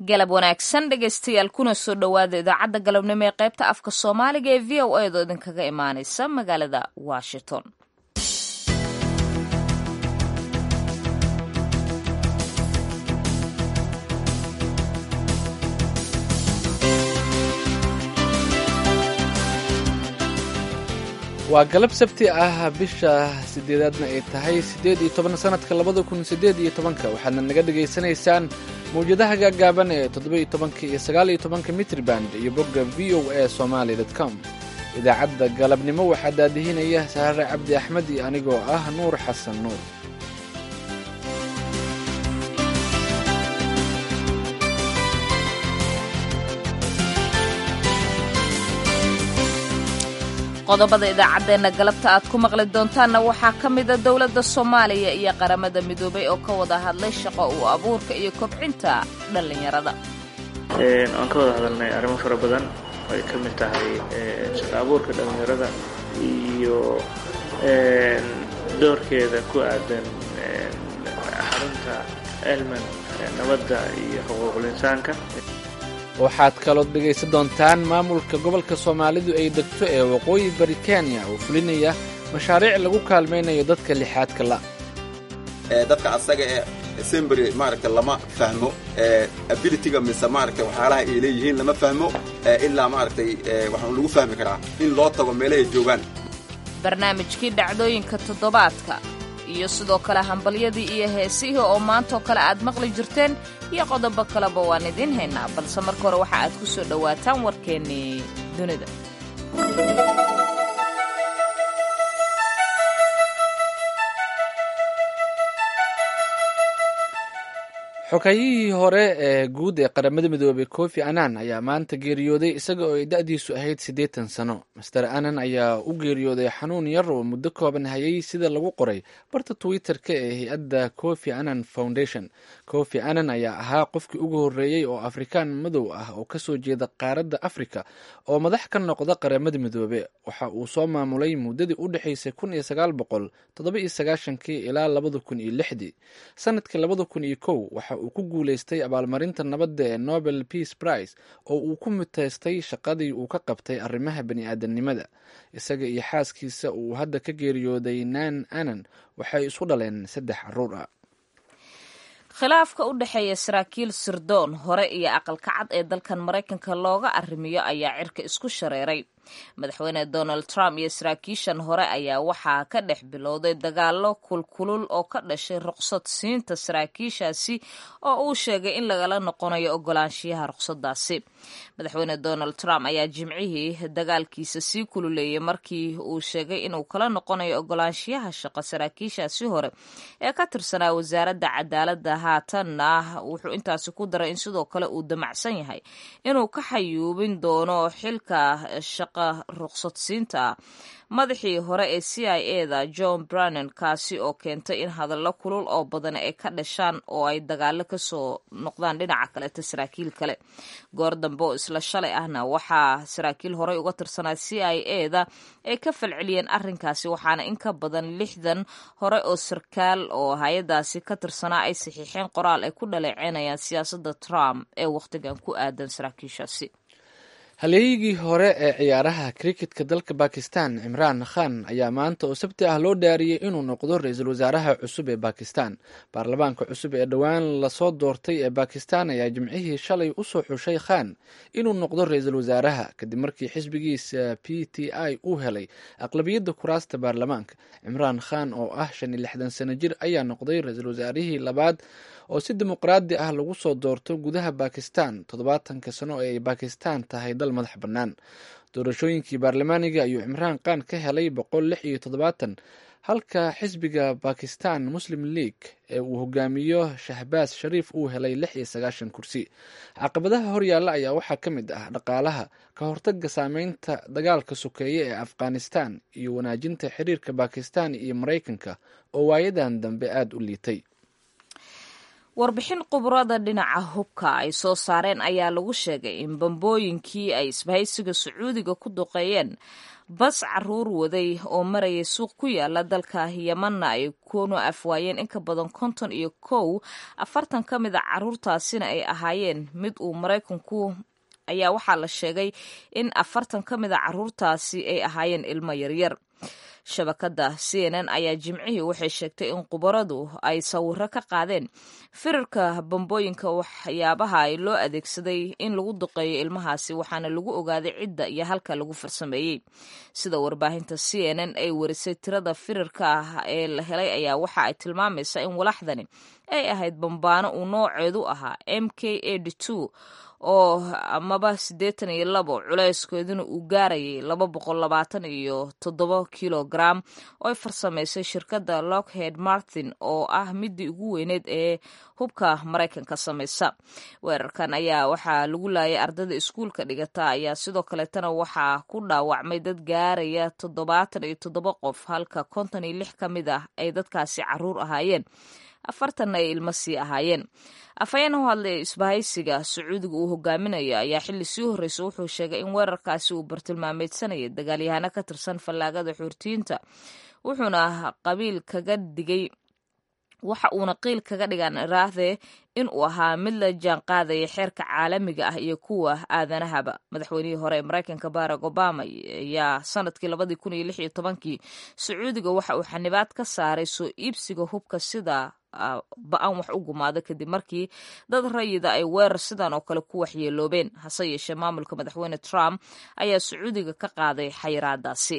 galab wanaagsan dhegaystayaal kuna soo dhowaada idaacadda galabnimo ee qaybta afka soomaaliga ee v o edo idinkaga imaanaysa magaalada washington waa galab sabti ah bisha sideedaadna ay tahay siddeed iyo toban sanadka labada kun siddeed iyo tobanka waxaadna naga dhegaysanaysaan mawjadaha gaagaaban ee toddoba iyo tobanka iyo sagaal iyo tobanka mitriband iyo bogga v o a somaali dot com idaacadda galabnimo waxaa daadihinaya saare cabdi axmed iyo anigoo ah nuur xasan nuur qodobada idaacaddeenna galabta aad ku maqli doontaanna waxaa ka mida dowladda soomaaliya iyo qaramada midoobay oo ka wada hadlay shaqo u abuurka iyo kobcinta dhallinyarada waan ka wada hadalnay arrimo fara badan ay ka mid tahay shaqo abuurka dhallinyarada iyo doorkeeda ku aadan xarunta elman nabadda iyo xuquuqul insaanka waxaad kalood dhegaysan doontaan maamulka gobolka soomaalidu ay degto ee waqooyi bari kenya oo fulinaya mashaariic lagu kaalmaynayo dadka lixaadka la dadka asaga ee sembry maaragta lama fahmo abilityga mise maaragta waxyaalaha ay leeyihiin lama fahmo ilaa maaragtay waxaan lagu fahmi karaa in loo tago meelahay joogaan barnaamijkii dhacdooyinka toddobaadka iyo sidoo kale hambalyadii iyo heesihii oo maantoo kale aad maqli jirteen iyo qodobo kaleba waan idiin haynaa balse marka hore waxa aad ku soo dhowaataan warkeennii dunida xogayihii hore ee guud ee qaramada midoobey kofi annan ayaa maanta geeriyooday isaga oo ay da-diisu ahayd siddeetan sano master annan ayaa u geeriyooday xanuun yar oo muddo kooban hayay sida lagu qoray barta twitter-ka ee hay-adda kofi annan foundation kofi annan ayaa ahaa qofkii ugu horreeyey oo afrikaan madow ah oo kasoo jeeda qaaradda afrika oo madax ka noqda qaramada midoobe waxa uu soo maamulay muddadii u dhexaysay kun iyo sagaal boqol toddoba iyo sagaashankii ilaa labada kun iyo lixdii sanadkii labada kun iyo kow waxa uu ku guulaystay abaalmarinta nabadda ee nobel peace prize oo uu ku mutaystay shaqadii uu ka qabtay arrimaha bani-aadamnimada isaga iyo xaaskiisa uu hadda ka geeriyooday nan anan waxay isu dhaleen saddex caruur ah khilaafka u dhexeeya saraakiil sirdoon hore iyo aqalka cad ee dalkan maraykanka looga arrimiyo ayaa cirka isku shareeray madaxweyne donald trump iyo saraakiishan hore ayaa waxaa ka dhex bilowday dagaallo kulkulul oo ka dhashay ruqsad siinta saraakiishaasi oo uu sheegay in lagala noqonayo ogolaanshiyaha ruqsadaasi madaxweyne donald trump ayaa jimcihii dagaalkiisa sii kululeeyay markii uu sheegay inuu kala noqonayo ogolaanshiyaha shaqo saraakiishaasi hore ee ka tirsanaa wasaaradda cadaaladda haatanna wuxuu intaasi ku daray in sidoo kale uu damacsan yahay inuu ka xayuubin doono xilka ruqsadsiinta ah madaxii hore ee c i e da john brannon kaasi oo keentay in hadallo kulul oo badan ay ka dhashaan oo ay dagaalo kasoo noqdaan dhinaca kaleeta saraakiil kale goor dambe oo isla shalay ahna waxaa saraakiil horey uga tirsanaa c i e da ay ka falceliyeen arrinkaasi waxaana in ka badan lixdan hore oo sarkaal oo hay-adaasi ka tirsanaa ay saxiixeen qoraal ay ku dhaleeceynayaan siyaasadda trump ee wakhtigan ku aadan saraakiishaasi halyeeyigii hore ee ciyaaraha kriketka dalka bakistan cimraan khan ayaa maanta oo sabti ah loo dhaariyey inuu noqdo ra-iisul wasaaraha cusub ee bakistan baarlamaanka cusub ee dhowaan lasoo doortay ee bakistan ayaa jimcihii shalay usoo xushay khan inuu noqdo ra-iisul wasaaraha kadib markii xisbigiisa p t i uu helay aqlabiyadda kuraasta baarlamaanka cimraan khan oo ah shan iyo lixdan sano jir ayaa noqday ra-iisul wasaarihii labaad oo si dimuqraadi ah lagu soo doorto gudaha bakistan toddobaatanka sano ee ay bakistan tahay dal madax bannaan doorashooyinkii baarlamaaniga ayuu cimraan khan ka helay boqol lix iyo toddobaatan halka xisbiga bakistan muslim league ee uu hogaamiyo shahbaas shariif uu helay lix iyo sagaashan kursi caqabadaha horyaalla ayaa waxaa ka mid ah dhaqaalaha ka hortaga saameynta dagaalka sokeeye ee afghanistan iyo wanaajinta xiriirka bakistan iyo maraykanka oo waayadan dambe aada u liitay warbixin khubrada dhinaca hubka ay soo saareen ayaa lagu sheegay in bambooyinkii ay isbahaysiga sacuudiga ku duqeeyeen bas caruur waday oo marayay suuq ku yaala dalka yemanna ay kuna afwaayeen in ka badan konton iyo kow afartan ka mid a caruurtaasina ay ahaayeen mid uu maraykanku ayaa waxaa la sheegay in afartan ka mid a caruurtaasi ay ahaayeen ilmo yaryar shabakadda c n n ayaa jimcihii waxay sheegtay in khubaradu ay sawiro ka qaadeen firarka bambooyinka waxyaabaha ay loo adeegsaday in lagu duqeeyo ilmahaasi waxaana lagu ogaaday cidda iyo halka lagu farsameeyey sida warbaahinta c n n ay warisay tirada firarka ah ee la helay ayaa waxa ay tilmaamaysaa in walaxdani ay ahayd bambaano uu nooceedu ahaa m k ad oo amaba siddeetan iyo labo culeyskeeduna uu gaarayay laba boqol labaatan iyo toddoba kilogram oo ay farsamaysay shirkadda lockheed martin oo ah midii ugu weyneed ee hubka maraykanka samaysa weerarkan ayaa waxaa lagu laayay ardayda iskuulka dhigata ayaa sidoo kaleetana waxaa ku dhaawacmay dad gaaraya toddobaatan iyo toddoba qof halka konton iyo lix ka mid ah ay dadkaasi caruur ahaayeen afartanna ay ilmo sii ahaayeen afhayeen u hadlay isbahaysiga sacuudiga uu hogaaminayo ayaa xilli sii horreysa wuxuu sheegay in weerarkaasi uu bartilmaameedsanayay dagaalyahano ka tirsan fallaagada xuurtiyiinta wuxuuna qabiil kaga dhigay waxa uuna qiil kaga dhigan iraahdee in uu ahaa mid la jaan qaadaya xeerka caalamiga ah iyo kuwa aadanahaba madaxweynihii hore ee maraykanka barack obama ayaa sanadkii labadii kun iyo lix iyo tobankii sacuudiga waxa uu xanibaad ka saaray soo iibsiga hubka sida ba-an wax u gumaado kadib markii dad rayida ay weerar sidan oo kale ku waxyeeloobeen hase yeeshee maamulka madaxweyne trump ayaa sacuudiga ka qaaday xayiraadaasi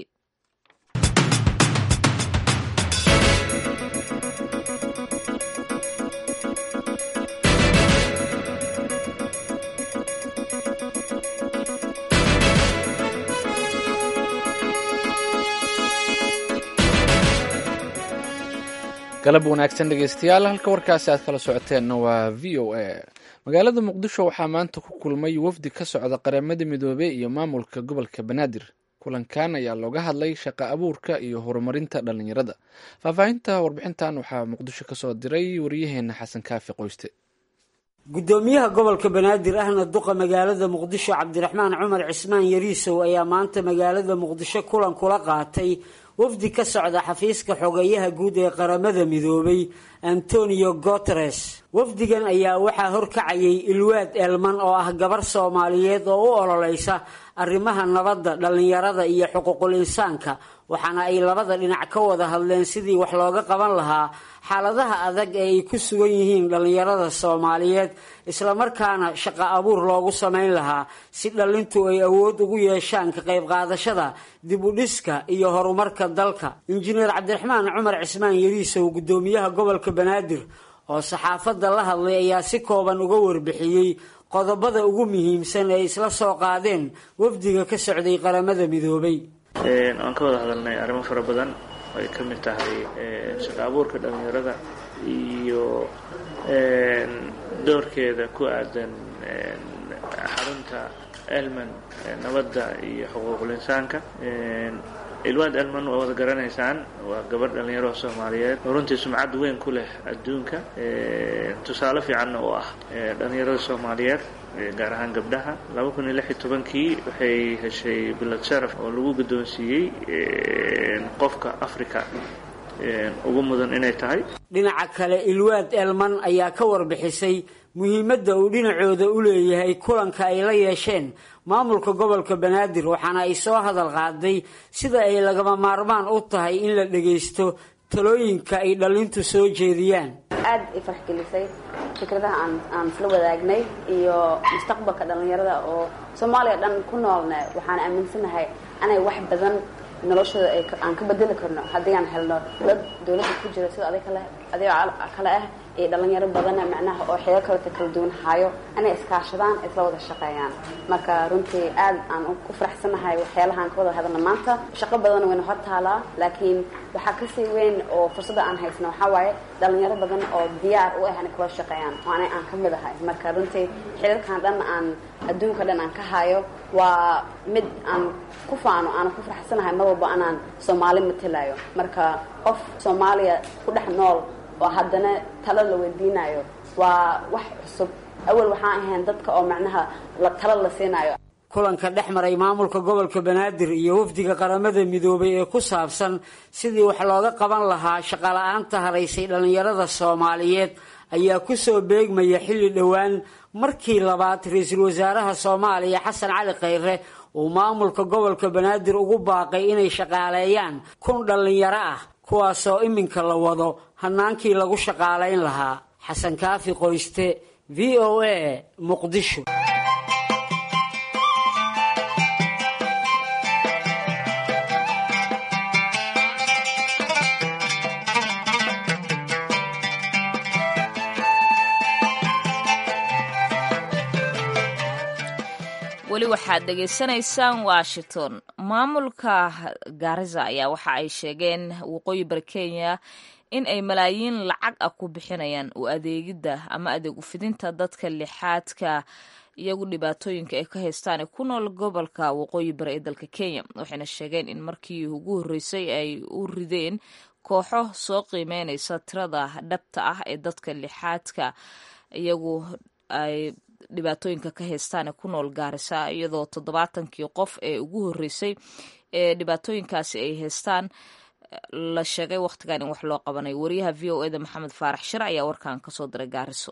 galab wanaagsan dhegeystayaal halka warkaasi aad kala socoteenna waa v o a magaalada muqdisho waxaa maanta ku kulmay wafdi ka socda qaramada midoobey iyo maamulka gobolka banaadir kulankan ayaa looga hadlay shaqa abuurka iyo horumarinta dhalinyarada faahfaahinta warbixintan waxaa muqdisho kasoo diray wariyaheena xasan kaafi qoyste gudoomiyaha gobolka banaadir ahna duqa magaalada muqdisho cabdiraxmaan cumar cismaan yariisow ayaa maanta magaalada muqdisho kulan kula qaatay wafdi ka socda xafiiska xogeeyaha guud ee qaramada midoobay antonio guteres wafdigan ayaa waxaa horkacayay ilwaad elman oo ah gabar soomaaliyeed oo u ololeysa arrimaha nabadda dhallinyarada iyo xuquuqul insaanka waxaana ay labada dhinac ka wada hadleen sidii wax looga qaban lahaa xaaladaha adag ee ay ku sugan yihiin dhallinyarada soomaaliyeed islamarkaana shaqo abuur loogu samayn lahaa si dhallintu ay awood ugu yeeshaan ka qayb qaadashada dib u dhiska iyo horumarka dalka injineer cabdiraxmaan cumar cismaan yariisow gudoomiyaha gobolka banaadir oo saxaafadda la hadlay ayaa si kooban uga warbixiyey qodobada ugu muhiimsan ee isla soo qaadeen wafdiga ka socday qaramada midoobay aan ka wada hadalnay arrimo fara badan oo ay ka mid tahay shaqo abuurka dhallinyarada iyo doorkeeda ku aadan xarunta elman nabadda iyo xuquuqul insaanka ilwaad elman waa wada garanaysaan waa gabadh dhallinyaro soomaaliyeed oo runtii sumcad weyn ku leh adduunka tusaale fiicanna u ah dhallinyarada soomaaliyeed gaar ahaan gabdhaha laba kun iyo lix iyo tobankii waxay heshay bilad sharaf oo lagu guddoonsiiyey qofka africa ugu mudan inay tahay dhinaca kale ilwaad elman ayaa ka warbixisay muhiimadda uu dhinacooda u leeyahay kulanka ay la yeesheen maamulka gobolka banaadir waxaana ay soo hadal qaaday sida ay lagama maarmaan u tahay in la dhagaysto talooyinka ay dhallintu soo jeediyaan aad i farxgelisay fikradaha aan aan isla wadaagnay iyo mustaqbalka dhallinyarada oo soomaaliya dhan ku noolna waxaan aaminsanahay inay wax badan noloshooda aan ka bedeli karno haddii aan helno dad dawladda ku jira sida adig kale adigoo kale ah iyo dhalinyaro badana macnaha oo xeelo kaleta kala duwan hayo inay iskaashadaan isla wada shaqeeyaan marka runtii aad aan ku faraxsanahay waxyaalahaan ka wada hadalna maanta shaqo badan wayna hor taalaa laakiin waxaa kasii weyn oo fursadda aan haysno waxaa waaye dhalinyaro badan oo diyaar u ah inay kula shaqeeyaan oo ana aan ka mid ahay marka runtii xilalkan dhan aan adduunka dhan aan ka hayo waa mid aan ku faano aanan ku faraxsanahay mar walba anaan soomaali matelayo marka qof soomaaliya ku dhex nool oo haddana talo la weydiinayo waa wax cusub awal waxaan ahayn dadka oo macnaha tala la siinayo kulanka dhex maray maamulka gobolka banaadir iyo wafdiga qaramada midoobay ee ku saabsan sidii wax looga qaban lahaa shaqala-aanta haraysay dhallinyarada soomaaliyeed ayaa ku soo beegmaya xilli dhowaan markii labaad ra-iisul wasaaraha soomaaliya xasan cali khayre uu maamulka gobolka banaadir ugu baaqay inay shaqaaleeyaan kun dhallinyaro ah kuwaasoo iminka la wado hanaankii lagu shaqaalayn lahaa xasan kaafi qoyste v o a muqdisho weli waxaad dhegaysanaysaan washington maamulka gaariza ayaa waxa ay sheegeen waqooyi bari kenya in ay malaayiin lacag ah ku bixinayaan u adeegidda ama adeeg ufidinta dadka lixaadka iyagu dhibaatooyinka ay ka haystaan ee ku nool gobolka waqooyi bari ee dalka kenya waxayna sheegeen in markii ugu horreysay ay u rideen kooxo soo qiimeynaysa tirada dhabta ah ee dadka lixaadka iyagu ay dhibaatooyinka ka haystaan ee ku nool gaarisa iyadoo toddobaatankii qof ee ugu horreysay ee dhibaatooyinkaasi ay haystaan la sheegay wakhtigan in wax loo qabanayo wariyaha v o eda maxamed faarax shir ayaa warkan kasoo diray gaariso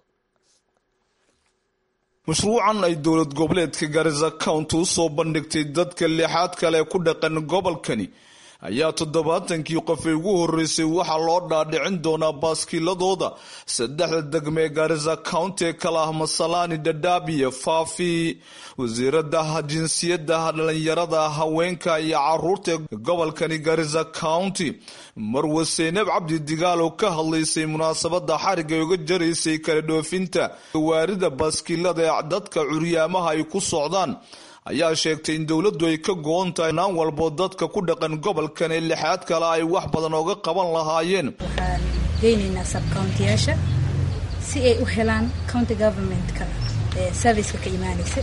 mashruucan ay dowlad goboleedka gaarisa county u soo bandhigtay dadka lixaad kale ku dhaqan gobolkani ayaa toddobaatankii qof ee ugu horreysay waxaa loo dhaadhicin doonaa baaskiiladooda saddexda degme ee gaarisa county ee kala ah masalaani dhadhaab iyo faafi wasiirada jinsiyadda dhalinyarada haweenka iyo caruurta ee gobolkani gaarisa county marwe seynab cabdi digaal oo ka hadlaysay munaasabada xariga uga jaraysay kala dhoofinta waarida baaskiilada ee dadka curyaamaha ay ku socdaan ayaa sheegtay in dowladdu ay ka go-on tahay naan walbo dadka ku dhaqan gobolkan ee lixaad kale ay wax badan ooga qaban lahaayeen waxaan geynaynaa sabcountiyaasha si ay u helaan county governmentka serviceka ka imaanaysa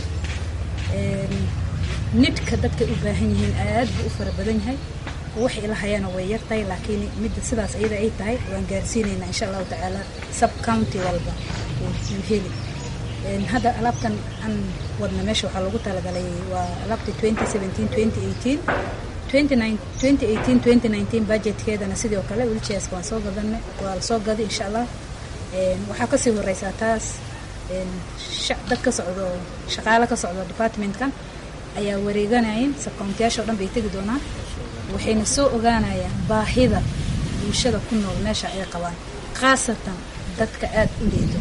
nidhka dadkay u baahan yihiin aad buu u fara badan yahay wax ilahayana way yartahay laakiin midda sidaas iyada ay tahay waan gaarsiinaynaa insha allahu tacaala sub county walba wuu heli hadda alaabtan aan wadna meesha waxaa loogu talagalay waa alaabta budgetkeedana sidoo kale wilchairs waan soo gadan waa la soo gaday insha allah waxaa kasii horeysaa taas dad ka socdo shaqaale ka socdo departmentkan ayaa wareeganayin sabcountiyaasha o dhan bay tegi doonaan waxayna soo ogaanayaan baahida bulshada ku nool meesha ay qabaan khaasatan dadka aada u leedo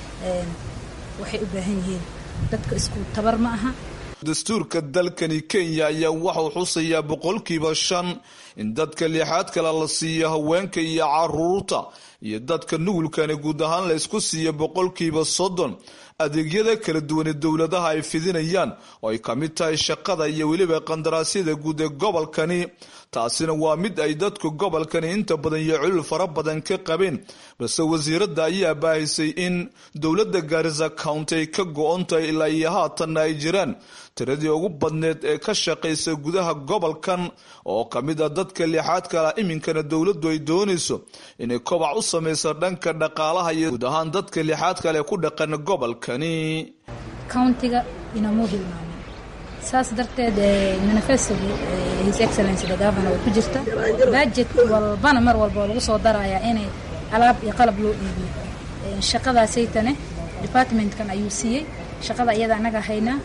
waxay u baahan yihiin dadka isku tabar ma aha dastuurka dalkani kenya ayaa waxau xusayaa boqolkiiba shan in dadka lixaad kale la siiyo haweenka iyo caruurta iyo dadka nugulkani guud ahaan la isku siiyo boqolkiiba soddon adeegyada kala duwane dowladaha ay fidinayaan oo ay ka mid tahay shaqada iyo weliba qandaraasyada guud ee gobolkani taasina waa mid ay dadku gobolkani inta badan iyo culul fara badan ka qabeen balse wasiiradda ayaa baahisay in dowladda gaarisa county ay ka go-on tahay ilaa iyo haatanna ay jiraan tiradii ugu badneed ee ka shaqaysa gudaha gobolkan oo ka mid ah dadka lixaad kala iminkana dowladdu ay doonayso inay kobac u samayso dhanka dhaqaalaha iyo guud ahaan dadka lixaad kale ku dhaqan gobolkani countiga inamuu hilmaamin saas darteed manifestogii his excellency the governor way ku jirta budget walbana mar walba oo lagu soo darayaa inay alaab iyo qalab loo iibiyo shaqadaasaytane departmentkan ayuu siiyey shaqada iyada annaga haynaa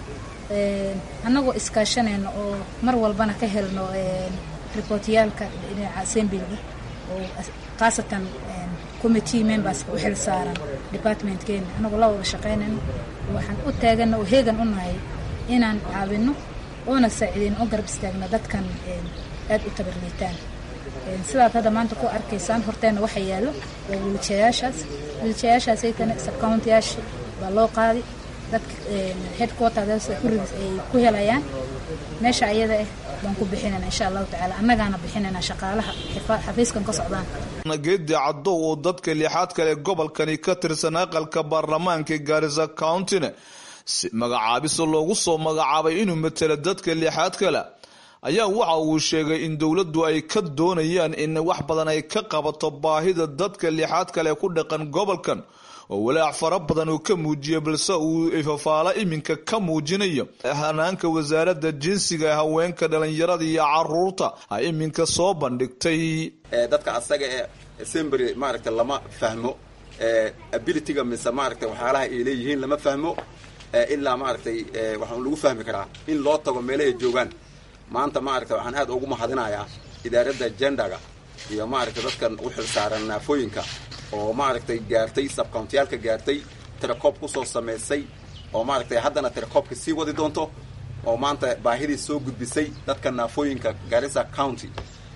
annagoo iskaashanayno oo mar walbana ka helno riboortyaalka dhinaca assemblyga oo khaasatan committee memberska u xil saaran departmentkeena annagoo la wada shaqaynayno waxaan u taagana oo heegan u nahay inaan caawinno oona saaciideyno oo garab istaagno dadkan aada u tabarliitaan sidaad hadda maanta ku arkaysaan horteena waxa yaallo waa wiiljayaashaas wiiljayaashaasaytana sabcountiyaasha baa loo qaaday dadka headquarters ay ku helayaan meesha ayada ah baan ku bixinayna insha allahu tacaala annagaana bixinayna shaqaalaha xafiiskan ka socdaan geedi cadow oo dadka lixaad kale gobolkani ka tirsan aqalka baarlamaanka gaarisa countyna si magacaabiso loogu soo magacaabay inuu matelo dadka lixaad kale ayaa waxa uu sheegay in dowladdu ay ka doonayaan in wax badan ay ka qabato baahida dadka lixaad kale ku dhaqan gobolkan oo walaac fara badan uu ka muujiyay balse uu ifafaalo iminka ka muujinayo hanaanka wasaaradda jinsiga ee haweenka dhalinyarada iyo caruurta ay iminka soo bandhigtay dadka asaga ee sembry maaragta lama fahmo abilityga mise maaragtay waxyaalaha ay leeyihiin lama fahmo ilaa maaragtay waxaan lagu fahmi karaa in loo tago meelahay joogaan maanta maaragta waxaan aad ugu mahadinayaa idaaradda jendaga iyo maaragtay dadkan u xilsaaran naafooyinka oo maaragtay gaartay sabkountiyaalka gaartay tirakoob kusoo samaysay oo maaragtay haddana tirakoobka sii wadi doonto oo maanta baahidii soo gudbisay dadka naafooyinka garissa county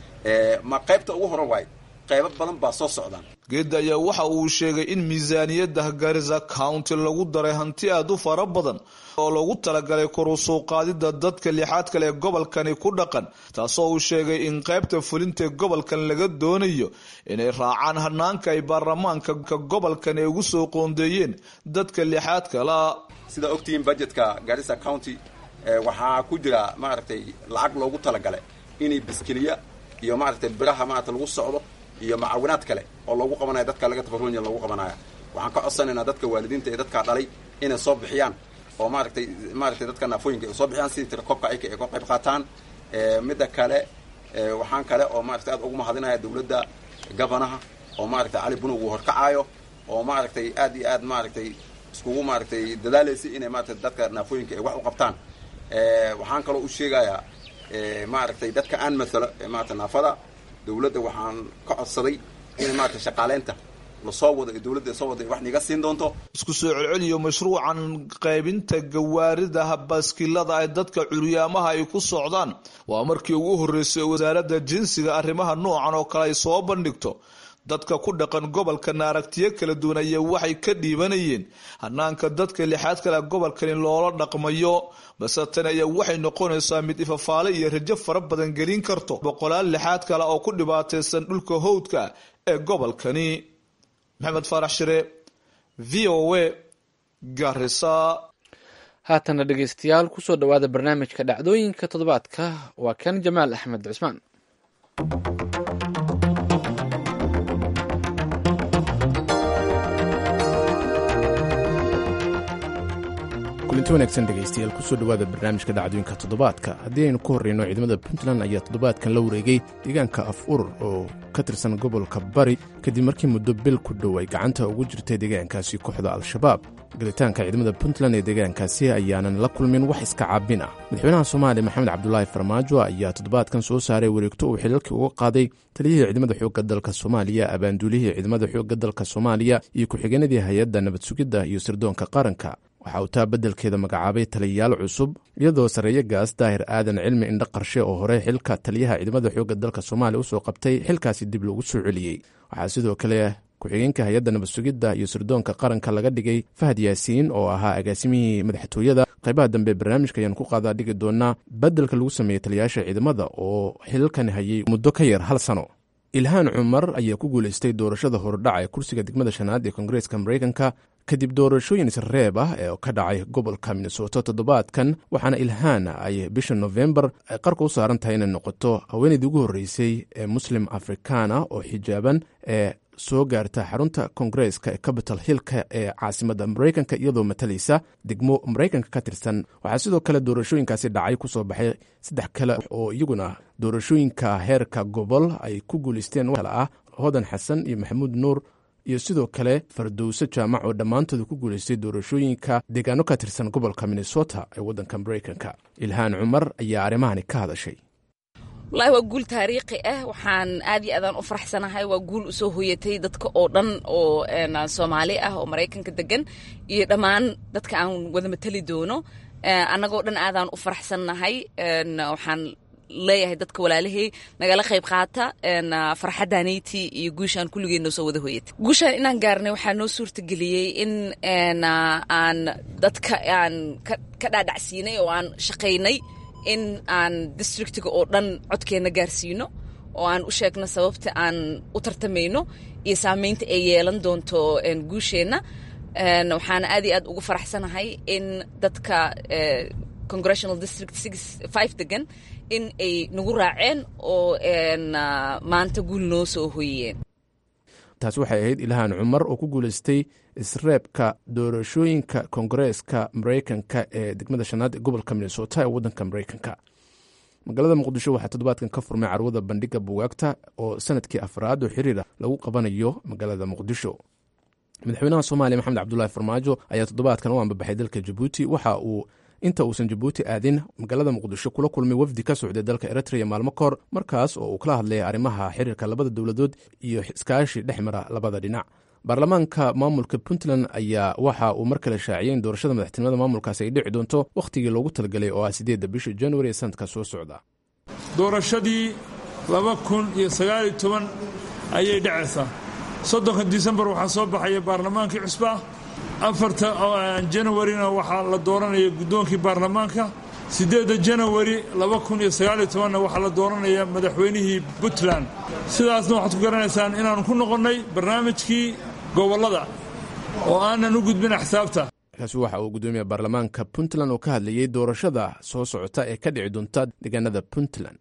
ma qaybta ugu horan waay qaybo badan baa soo socdaan geedda ayaa waxa uu sheegay in miisaaniyadda garissa county lagu daray hanti aada u fara badan oo loogu talagalay kor u soo qaadida dadka lixaad kale ee gobolkani ku dhaqan taasoo uu sheegay in qaybta fulintae gobolkan laga doonayo inay raacaan hanaanka ay baarlamaanka gobolkan ay ugu soo qoondeeyeen dadka lixaad kala sidaa ogtihiin budgetka garissa county waxaa ku jira maaragtay lacag loogu talagalay inay biskiliya iyo maaragtay biraha maarata lagu socdo iyo macawinaad kale oo loogu qabanayo dadka laga tabarunya loogu qabanaya waxaan ka codsanaynaa dadka waalidiinta ee dadkaa dhalay inay soo bixiyaan oo maaragtay maaragtay dadka naafooyinka ay soo bixiyaan sidii tirakoobka ayka ay ka qayb qaataan midda kale waxaan kale oo maaragtay aad ugu mahadinaya dawladda gabanaha oo maaragtay cali buna uu horkacaayo oo maaragtay aad iyo aad maaragtay iskugu maaragtay dadaalaysay inay maaragtay dadka naafooyinka ay wax u qabtaan waxaan kaloo u sheegayaa maaragtay dadka aan maalo maarata naafada dawladda waxaan ka codsaday in maarata shaqaaleynta lasoo wado ee dawladda soo wada wax niga siin doonto isku soo celceliyo mashruucan qaybinta gawaarida baaskilada ay dadka curyaamaha ay ku socdaan waa markii ugu horreysay wasaaradda jinsiga arrimaha noocan oo kale ay soo bandhigto dadka ku dhaqan gobolkan aragtiyo kala duwan ayaa waxay ka dhiibanayeen hanaanka dadka lixaad kale gobolkani loola dhaqmayo balse tani ayaa waxay noqonaysaa mid ifafaale iyo rajo fara badan gelin karto boqolaal lixaad kale oo ku dhibaataysan dhulka howdka ee gobolkani maxamed faarax shire v o a garisa haatana dhegeystayaal kusoo dhowaada barnaamijka dhacdooyinka toddobaadka waa kan jamaal axmed cismaan kulinti wanaagsan dhegaystayaal kusoo dhowaada barnaamijka dhacdooyinka toddobaadka haddii aynu ku horreyno ciidamada puntland ayaa toddobaadkan la wareegay deegaanka af urur oo ka tirsan gobolka bari kadib markii muddo bil ku dhow ay gacanta ugu jirtay deegaankaasi kooxda al-shabaab galitaanka ciidamada puntland ee deegaankaasi ayaanan la kulmin wax iska caabin ah madaxweynaha soomaaliya maxamed cabdulaahi farmaajo ayaa toddobaadkan soo saaray wareegto uu xilalkii uga qaaday taliyihii ciidamada xoogga dalka soomaaliya abaanduulihii ciidamada xoogga dalka soomaaliya iyo ku-xigeenadii hay-adda nabad sugidda iyo sirdoonka qaranka waxa uu taa beddelkeeda magacaabay taliyayaal cusub iyadoo sarreeye gaas daahir aadan cilmi indho qarshe oo hore xilka taliyaha ciidamada xoogga dalka soomaaliya usoo qabtay xilkaasi dib loogu soo celiyey waxaa sidoo kale ku-xigeenka hay-adda nabad sugidda iyo sirdoonka qaranka laga dhigay fahad yaasiin oo ahaa agaasimihii madaxtooyada qaybaha dambe barnaamijka ayaan ku qaadaa dhigi doonaa beddelka lagu sameeyey taliyayaasha ciidamada oo xilalkan hayay muddo ka yar hal sano ilhaan cumar ayaa ku guulaystay doorashada hordhaca ee kursiga degmada shanaad ee koongareeska mareykanka kadib doorashooyin isreeb ah ee ka dhacay gobolka minnesota toddobaadkan waxaana ilhaan ay bisha nofembar ay qarka u saaran tahay inay noqoto haweeneydii ugu horreysay ee muslim afrikaan ah oo xijaaban ee soo gaarta xarunta koongareeska ee capital hillka ee caasimadda mareykanka iyadoo matalaysa degmo mareykanka ka tirsan waxaa sidoo kale doorashooyinkaasi dhacay kusoo baxay saddex kale oo iyaguna doorashooyinka heerka gobol ay ku guulaysteen kale ah hodan xasan iyo maxamuud nuur iyo sidoo kale fardowse jaamac oo dhammaantooda ku guulaystay doorashooyinka deegaano ka tirsan gobolka minnesota ee waddanka mareykanka ilhaan cumar ayaa arrimahani ka hadashay wallaahi waa guul taariikhi ah waxaan aad iyo aadaan u faraxsanahay waa guul usoo hoyatay dadka oo dhan oo soomaali ah oo maraykanka degan iyo dhammaan dadka aan wada matali doono annagoo dhan aadaan u faraxsannahay waxaan leeyahay dadka walaalahey nagala qayb qaata farxaddaanayti iyo guushaan kulligeen noo soo wada hoyatay guushaan inaan gaarnay waxaa noo suurtageliyey in aan dadka aan ka dhaadhacsiinay oo aan shaqaynay in aan districtiga oo dhan codkeenna gaarsiino oo aan u sheegno sababta aan u tartamayno iyo saamaynta ay yeelan doonto guusheenna waxaana aad iyo aad ugu faraxsanahay in dadka congressional district five degan in ay nagu raaceen oo maanta guul noo soo hoyiyeen taasi waxay ahayd ilhaan cumar oo ku guuleystay isreebka doorashooyinka kongareeska maraykanka ee degmada shanaad ee gobolka minnesota ee waddanka maraykanka magaalada muqdisho waxaa toddobaadkan ka furmay carwada bandhiga bugaagta oo sanadkii afraad oo xiriir ah lagu qabanayo magaalada muqdisho madaxweynaha soomaaliya maxamed cabdulaahi farmaajo ayaa toddobaadkan u ambabaxay dalka jabuuti waxa uu inta uusan jabuuti aadin magaalada muqdisho kula kulmay wafdi ka socday dalka eritrea maalmo kahor markaas oo uu kala hadlayay arrimaha xiriirka labada dowladood iyo iskaashi dhex mara labada dhinac baarlamaanka maamulka puntland ayaa waxa uu mar kale shaaciyay in doorashada madaxtinimada maamulkaasi ay dhici doonto wakhtigii loogu talagelay oo ah sideedda bisha januari ee sanadka soo socda doorashadii laba kun iyo sagaaliyo toban ayay dhacaysaa soddonka disembar waxaa soo baxaya baarlamaankii cusba afarta janawarina waxaa la dooranaya guddoonkii baarlamaanka siddeedda janawari laba kun iyo sagaaliyo tobanna waxaa la dooranaya madaxweynihii puntland sidaasna waxaad ku garanaysaan inaannu ku noqonnay barnaamijkii gobollada oo aanan u gudbin axsaabta kaasi waxa uu guddoomiya baarlamaanka puntland oo ka hadlayey doorashada soo socota ee ka dhici doonta deegaanada puntland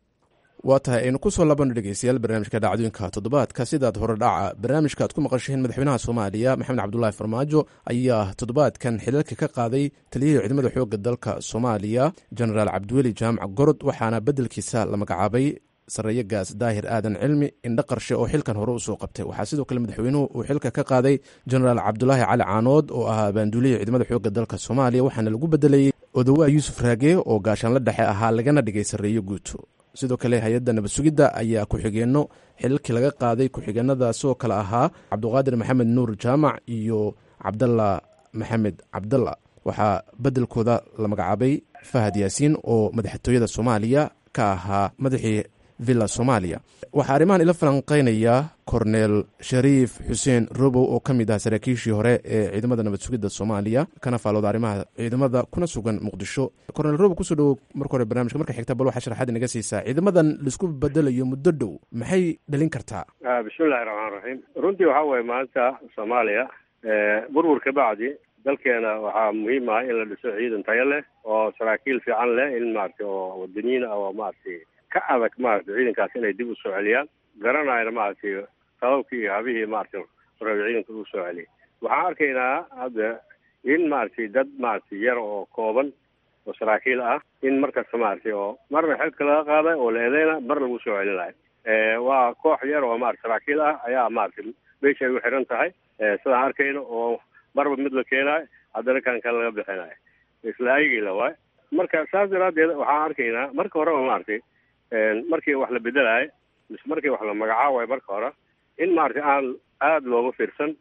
waa tahay aynu ku soo labanno dhegeystayaal barnaamijka dhacdooyinka toddobaadka sidaad hore dhaca barnaamijka aad ku maqashaheen madaxweynaha soomaaliya maxamed cabdulaahi farmaajo ayaa toddobaadkan xilalka ka qaaday taliyihii ciidamada xoogga dalka soomaaliya jenaraal cabdiweli jaamac gorod waxaana beddelkiisa la magacaabay sarreeyagaas daahir aadan cilmi indho qarshe oo xilkan hore usoo qabtay waxaa sidoo kale madaxweynuhu uu xilka ka qaaday jenaraal cabdulaahi cali caanood oo ahaa baanduulihii ciidamada xoogga dalka soomaaliya waxaana lagu bedelayey odowaa yuusuf raage oo gaashaanla dhexe ahaa lagana dhigay sarreeyo guuto sidoo kale hay-adda nabad sugidda ayaa ku-xigeenno xilalkii laga qaaday ku-xigeenadaasoo kale ahaa cabduqaadir maxamed nuur jaamac iyo cabdalla maxamed cabdalla waxaa beddelkooda la magacaabay fahad yaasiin oo madaxtooyada soomaaliya ka ahaa madaxii villa soomaaliya waxaa arrimahan ila falanqeynaya korneel shariif xuseen robow oo ka mid ah saraakiishii hore ee ciidamada nabad sugidda soomaaliya kana faalooda arrimaha ciidamada kuna sugan muqdisho korneel robow kusoo dhowow marka hore barnamijka marka xigta bal waxaa sharaxaad inaga siisaa ciidamadan laisku bedelayo muddo dhow maxay dhalin kartaa bismillahi raxmaan raxiim runtii waxaa weeye maanta soomaaliya burwur ka bacdi dalkeena waxaa muhiim ah in la dhiso ciidan tayo leh oo saraakiil fiican leh in maaragtay oo wadaniyiin ah oo maaragtay ka adag maaragtay ciidankaas inay dib u soo celiyaan garanayna maaragtay sababkii iyo habihii maaragtay rabi ciidanka ugu soo celiyay waxaan arkaynaa hadda in maaragtay dad maaragtay yar oo kooban oo saraakiil ah in markasta maaragtay oo marna xilka laga qaaday oo la eedeyna mar lagu soo celinayo waa koox yar oo maarata saraakiil ah ayaa maaragtay meesha ay u xiran tahay sidaan arkayno oo marba mid la keenaayo haddana kan kale laga bixinayo isla ayagila waay marka saas daraaddeed waxaan arkaynaa marka horeba maaragtay markii wax la bedelayo mise markii wax la magacaabayo marka hore in maaragtay aan aada looga fiirsan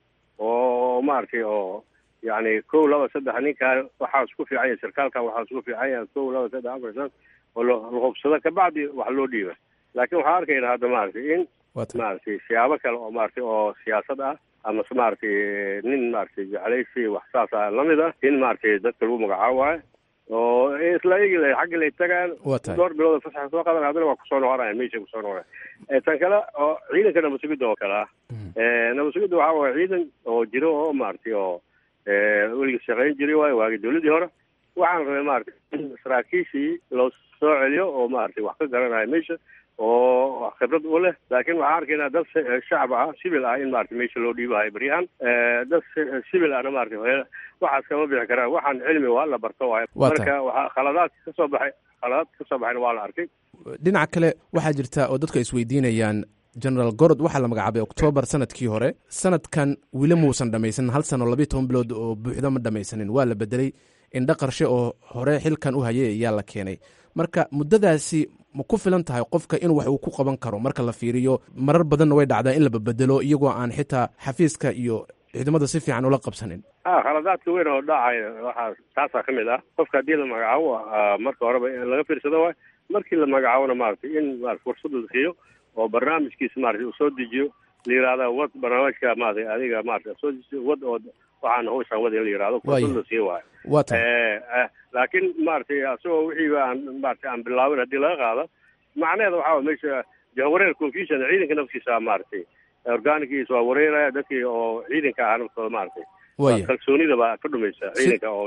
oo maaragtay oo yacni kow laba saddex ninkaan waxaa isku fiican yahay sarkaalkan waxaa isku fiican yahay kow laba saddex afar shan oo la hubsado kabacdi wax loo dhiiba laakiin waxaan arkaynaa hadda maaragtay in maaragtay siyaabo kale oo maaragtay oo siyaasad ah amase maaragtay nin maaragtay jeclaysi wax saas ah lamid ah in maaragtay dadka lagu magacaabayo oo isla igi xaggi lay tagaan dhowr bilood fasaxa soo qadan haddana waa kusoo noqonaya meesha kusoo noqonaya tan kale oo ciidanka nabad sugidda oo kale ah nabad sugidda waxaa waaya ciidan oo jiro oo maaragtay oo weliga shaqayn jiray waayo waagi dawladdii hore waxaan rabay maaragtay in saraakiishii loo soo celiyo oo maaragtay wax ka garanaya meesha oo khibrad u leh laakiin waxaan arkaynaa dad shacab ah sibil ah in maaragtay meesha loo dhiibahayo baryahan dad sibil ahna maaragtay waxaas kama bixi karaan waxaan cilmi waa la barto waayo marka waxaa khaladaadka ka soo baxay khaladaadka ka soo baxayna waa la arkay dhinaca kale waxaa jirta oo dadku ay isweydiinayaan genaraal gorod waxaa la magacaabay oktoobar sanadkii hore sanadkan weli muusan dhamaysanin hal sano labiiy toban bilood oo buuxda ma dhamaysanin waa la bedelay indho qarshe oo hore xilkan u hayay ayaa la keenay marka muddadaasi ma ku filan tahay qofka in wax uu ku qaban karo marka la fiiriyo marar badanna way dhacdaa in la babedelo iyagoo aan xitaa xafiiska iyo ciidamada si fiican ula qabsanin a khaladaadka weyn oo dhacaya waxaa taasaa ka mid ah qofka haddii la magacaabo marka horeba laga fiirsado waay markii la magacaabona maaragtay in maarata fursad la siiyo oo barnaamijkiisa maarata uu soo dejiyo la yihahda wad barnaamijka maarata adiga maarata soo dejiyo wad oo waxaan hawshaan wad in la yihahdo fursad la siiyo waayo waa tahay laakiin maaragtay asagoo wixiiba aan maarata aan bilaabin haddii laga qaado macnaheeda waxaa wa meesha jahwareer confusion ciidanka naftiisa maaragtay organigiisa waa wareeraya dadkii oo ciidanka ah naftooda maaragtay waya kalsoonida baa ka dhumaysa ciidanka oo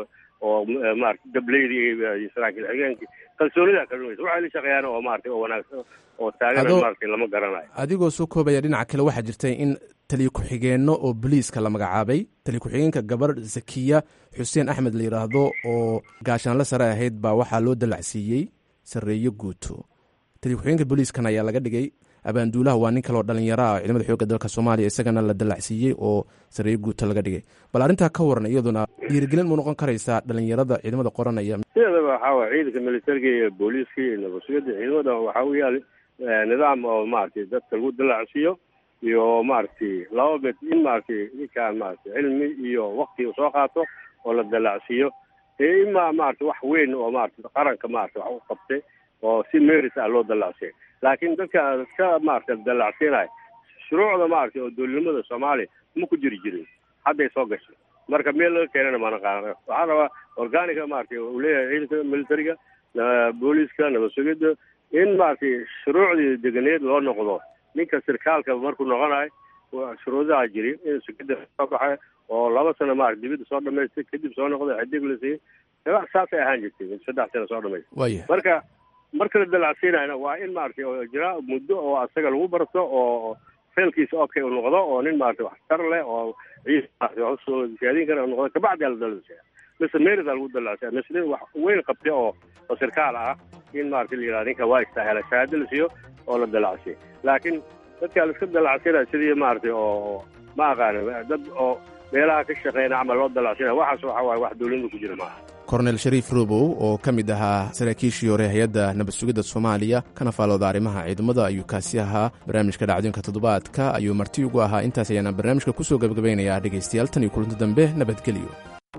oo maarata dableydii iyo saraakiil xigeenkii kalsoonidaa ka dhumaysa waxay la shaqeeyaan oo maarata oo wanaagsan oo taagan Adoo- maarata lama garanayo adigoo soo koobaya dhinaca kale waxaa jirtay in taliya ku-xigeenno oo boliiska la magacaabay taliya ku-xigeenka gabar zakiya xuseen axmed la yidhaahdo oo gaashaanle sare ahayd baa waxaa loo dalacsiiyey sarreeyo guuto taliya ku-xigeenka booliiskan ayaa laga dhigay abaanduulaha waa nin kaleoo dhalinyaro ah oo ciidamada xoogga dalka soomaaliya isagana la dalacsiiyey oo sarreeyo guuto laga dhigay bal arrintaa ka waran iyaduna dhiirigelin mu noqon karaysaa dhalinyarada ciidamada qoranaya sideedaba waxaa waye ciidanka militariga iyo booliiska iyo nabadsugyada ciidamada waxaa u yaali eh, nidaam oo maaragtay dadka lagu dalacsiiyo iyo maaragtay laba bed in maaragtay ninkaan maaragtay cilmi iyo wakti uu soo qaato oo la dalacsiiyo ee imaa maaragtay wax weyn oo maaragtay qaranka maaragtay wax u qabtay oo si meris ah loo dalacsiyo laakiin dadka ka maaragtay dalacsiinayo shuruucda maaragtay oo dowladnimada soomaaliya ma ku jiri jirin hadday soo gashay marka meel laga keenana maana qaadan waxaa rabaa organiga maaragtay uu leeyahay ciidanka militariga na- booliiska nabadsugidda in maaragtay shuruucdii deganeed loo noqdo ninka sirkaalka markuu noqonayo waa shuruudaha jiri in sugidda soo baxay oo laba sano maarata dibadda soo dhamaystay kadib soo noqday xidig la siiyey wax saasay ahaan jirtay saddex sano soo dhamaystay waaya marka marka la dalacsiinayna waa in maaragtay oo jira muddo oo asaga lagu barto oo feelkiisa okay uu noqdo oo nin maaragtay waxtar leh oo ciis maaragtay wax usoo siyaadin kara uu noqdo kabacdi la dalacsiya mise merida lagu dalacsiya mise nin wax weyn qabtay oo oo sirkaal ah in maaragtay la yidhahda ninka waa istaahela shahaado la siiyo oo la dalacsiyo laakiin dadka la iska dalacsinaya sidii maaragtay oo ma aqaana dad oo meelaha ka shaqeyna camal loo dalacsinaya waxaas waxa waaye wax dowladnima ku jira maaha kornel shariif robow oo ka mid ahaa saraakiishii hore hay-adda nabad sugidda soomaaliya kana faalooda arrimaha ciidamada ayuu kaasi ahaa barnaamijka dhacdooyinka toddobaadka ayuu marti ugu ahaa intaas ayaana barnaamijka kusoo gabagabaynayaa dhegaystayaal tan iyo kulanti dambe nabadgelyo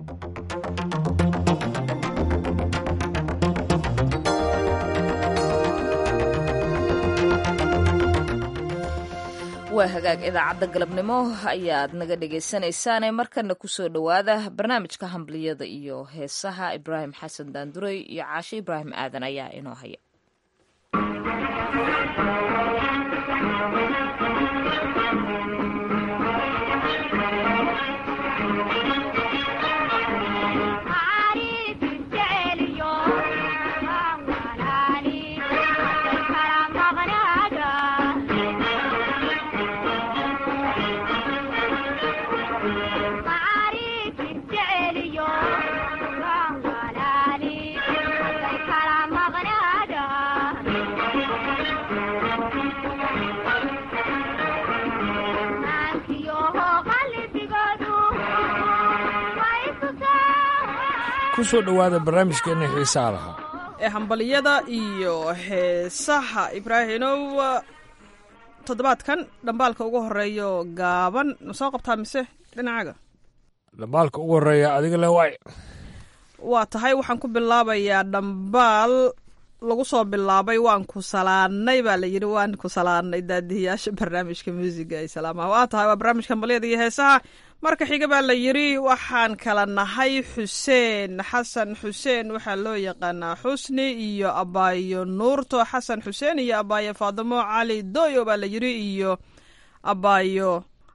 waa hagaag idaacadda galabnimo ayaad naga dhegaysanaysaane markana kusoo dhowaada barnaamijka hambaliyada iyo heesaha ibraahim xasan daanduray iyo caashe ibraahim aadan ayaa inoo haya ku soo dhowaada barnaamijkeenna xiisaa lahaa ee hambaliyada iyo heesaha ibraahinow toddobaadkan dhambaalka ugu horeeyo gaaban ma soo qabtaa mise dhinacaaga dhambaalka ugu horreeya adiga le waay waa tahay waxaan ku bilaabayaa dhambaal lagu soo bilaabay waan ku salaanay baa la yidhi waan ku salaanay daadihiyaasha barnaamijka muusiga ay salaamaha waa tahay waa barnaamijka hambalyada iyo heesaha marka xiga baa la yidhi waxaan kala nahay xuseen xasan xuseen waxaa loo yaqaanaa xusni iyo abaayo nuurto xasan xuseen iyo abaayo faadimo cali doyo baa la yidhi iyo abaayo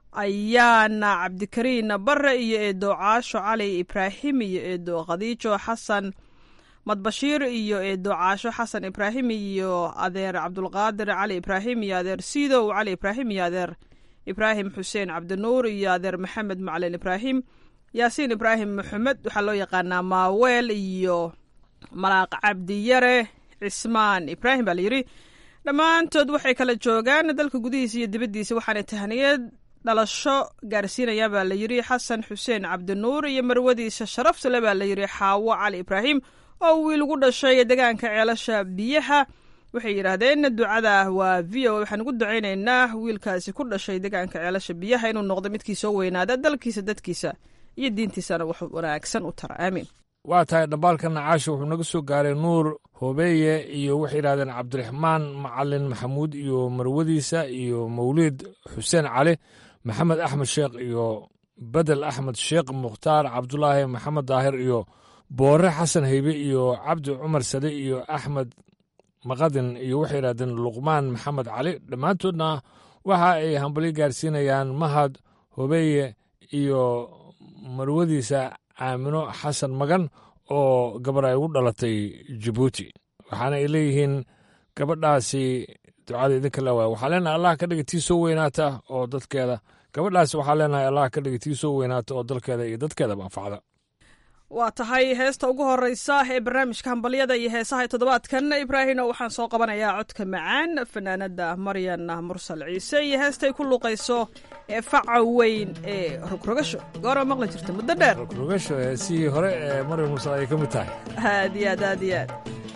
ayaana cabdikariin bare iyo eedo caasho cali ibraahim iyo eedo khadiijo xasan madbashiir iyo eedo caasho xasan ibraahim iyo adeer cabdulqaadir cali ibraahim iyo adeer siidow cali ibraahim iyo adeer ibraahim xuseen cabdinuur iyo adeer maxamed macalin ibraahim yaasiin ibraahim maxamed waxaa loo yaqaanaa maaweel iyo malaaq cabdiyare cismaan ibraahim baa layidhi dhammaantood waxay kala joogaan dalka gudihiisa iyo dibaddiisa waxaanay tahniyad dhalasho gaarsiinayaan baa layidhi xasan xuseen cabdinuur iyo marwadiisa sharafta le baa layidhi xaawo cali ibraahim oo wiil ugu dhashay deegaanka ceelasha biyaha waxay yidhaahdeen ducada waa v o waxaan ugu ducaynaynaa wiilkaasi ku dhashay deegaanka ceelasha biyaha inuu noqdo midkii soo weynaada dalkiisa dadkiisa iyo diintiisana wax wanaagsan u tara aamiin waa tahay dhambaalka nacaasha wuxuu naga soo gaaray nuur hobeeye iyo waxay yidhahdeen cabdiraxmaan macalin maxamuud iyo marwadiisa iyo mawliid xuseen cali maxamed axmed sheekh iyo bedel axmed sheekh mukhtaar cabdulaahi maxamed daahir iyo boore xasan heybe iyo cabdi cumar sade iyo axmed maqadin iyo waxay yidhahdeen luqmaan maxamed cali dhammaantoodna waxa ay hambalyo gaarsiinayaan mahad hobeeye iyo marwadiisa aamino xasan magan oo gabar ay ugu dhalatay jabuuti waxaana ay leeyihiin gabadhaasi ducada idinka la waaya waxaa leenahay allah ka dhiga tii soo weynaata oo dadkeeda gabadhaasi waxaa leenahay allah ka dhiga tii soo weynaata oo dalkeeda iyo dadkeedaba anfacda waa tahay heesta ugu horeysa ee barnaamijka hambalyada iyo heesaha toddobaadkan ibraahino waxaan soo qabanayaa codka macaan fanaanada maryan mursal ciise iyo heestay ku luuqayso ee faca weyn ee rogrogasho goora maqli jirta muddo dheer rogrogasho heesihii hore ee maryan mursal ay ka mid tahay aad iyo aad aad iyo aad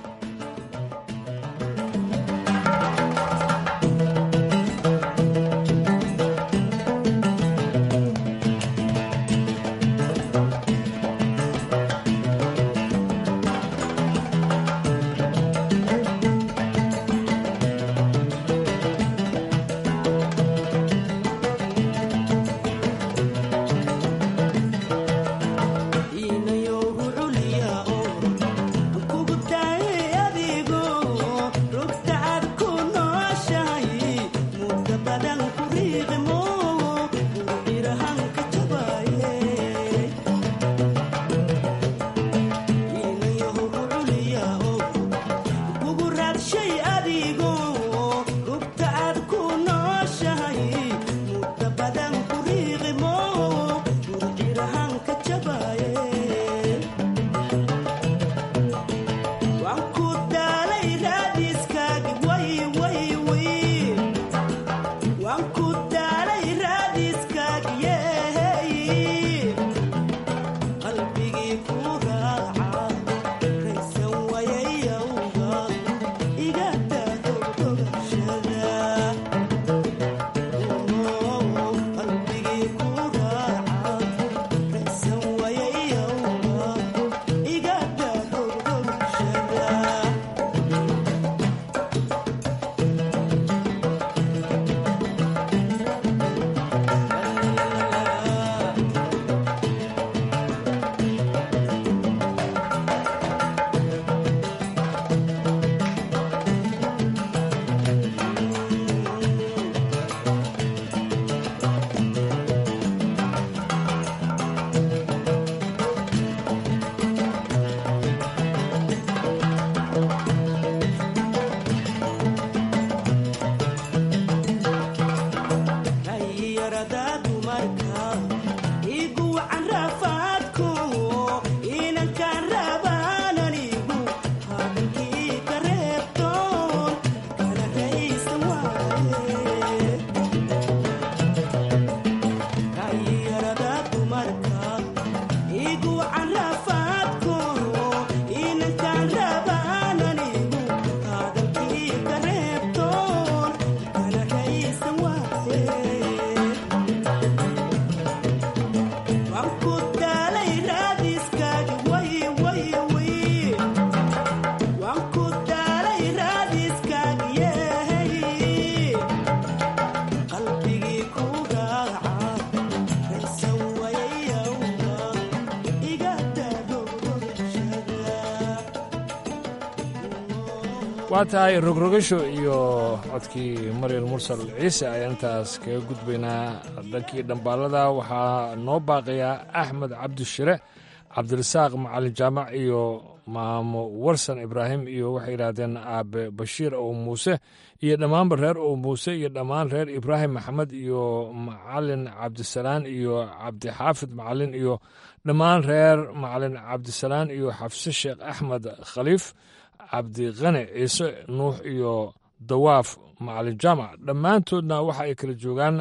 waa tahay rogrogasho iyo codkii maryal mursal ciise ayaan intaas kaga gudbaynaa dhankii dhambaalada waxaa noo baaqayaa axmed cabdishire cabdirasaaq macalin jaamac iyo maamo warsan ibraahim iyo waxay yidhaahdeen aabe bashiir ow muuse iyo dhammaanba reer ow muuse iyo dhammaan reer ibraahim maxamed iyo macalin cabdisalaan iyo cabdixaafid macalin iyo dhammaan reer macalin cabdisalaan iyo xafse sheekh axmed khaliif cabdiqane ciise nuux iyo dawaaf macalin jaamac dhammaantoodna waxa ay kala joogaan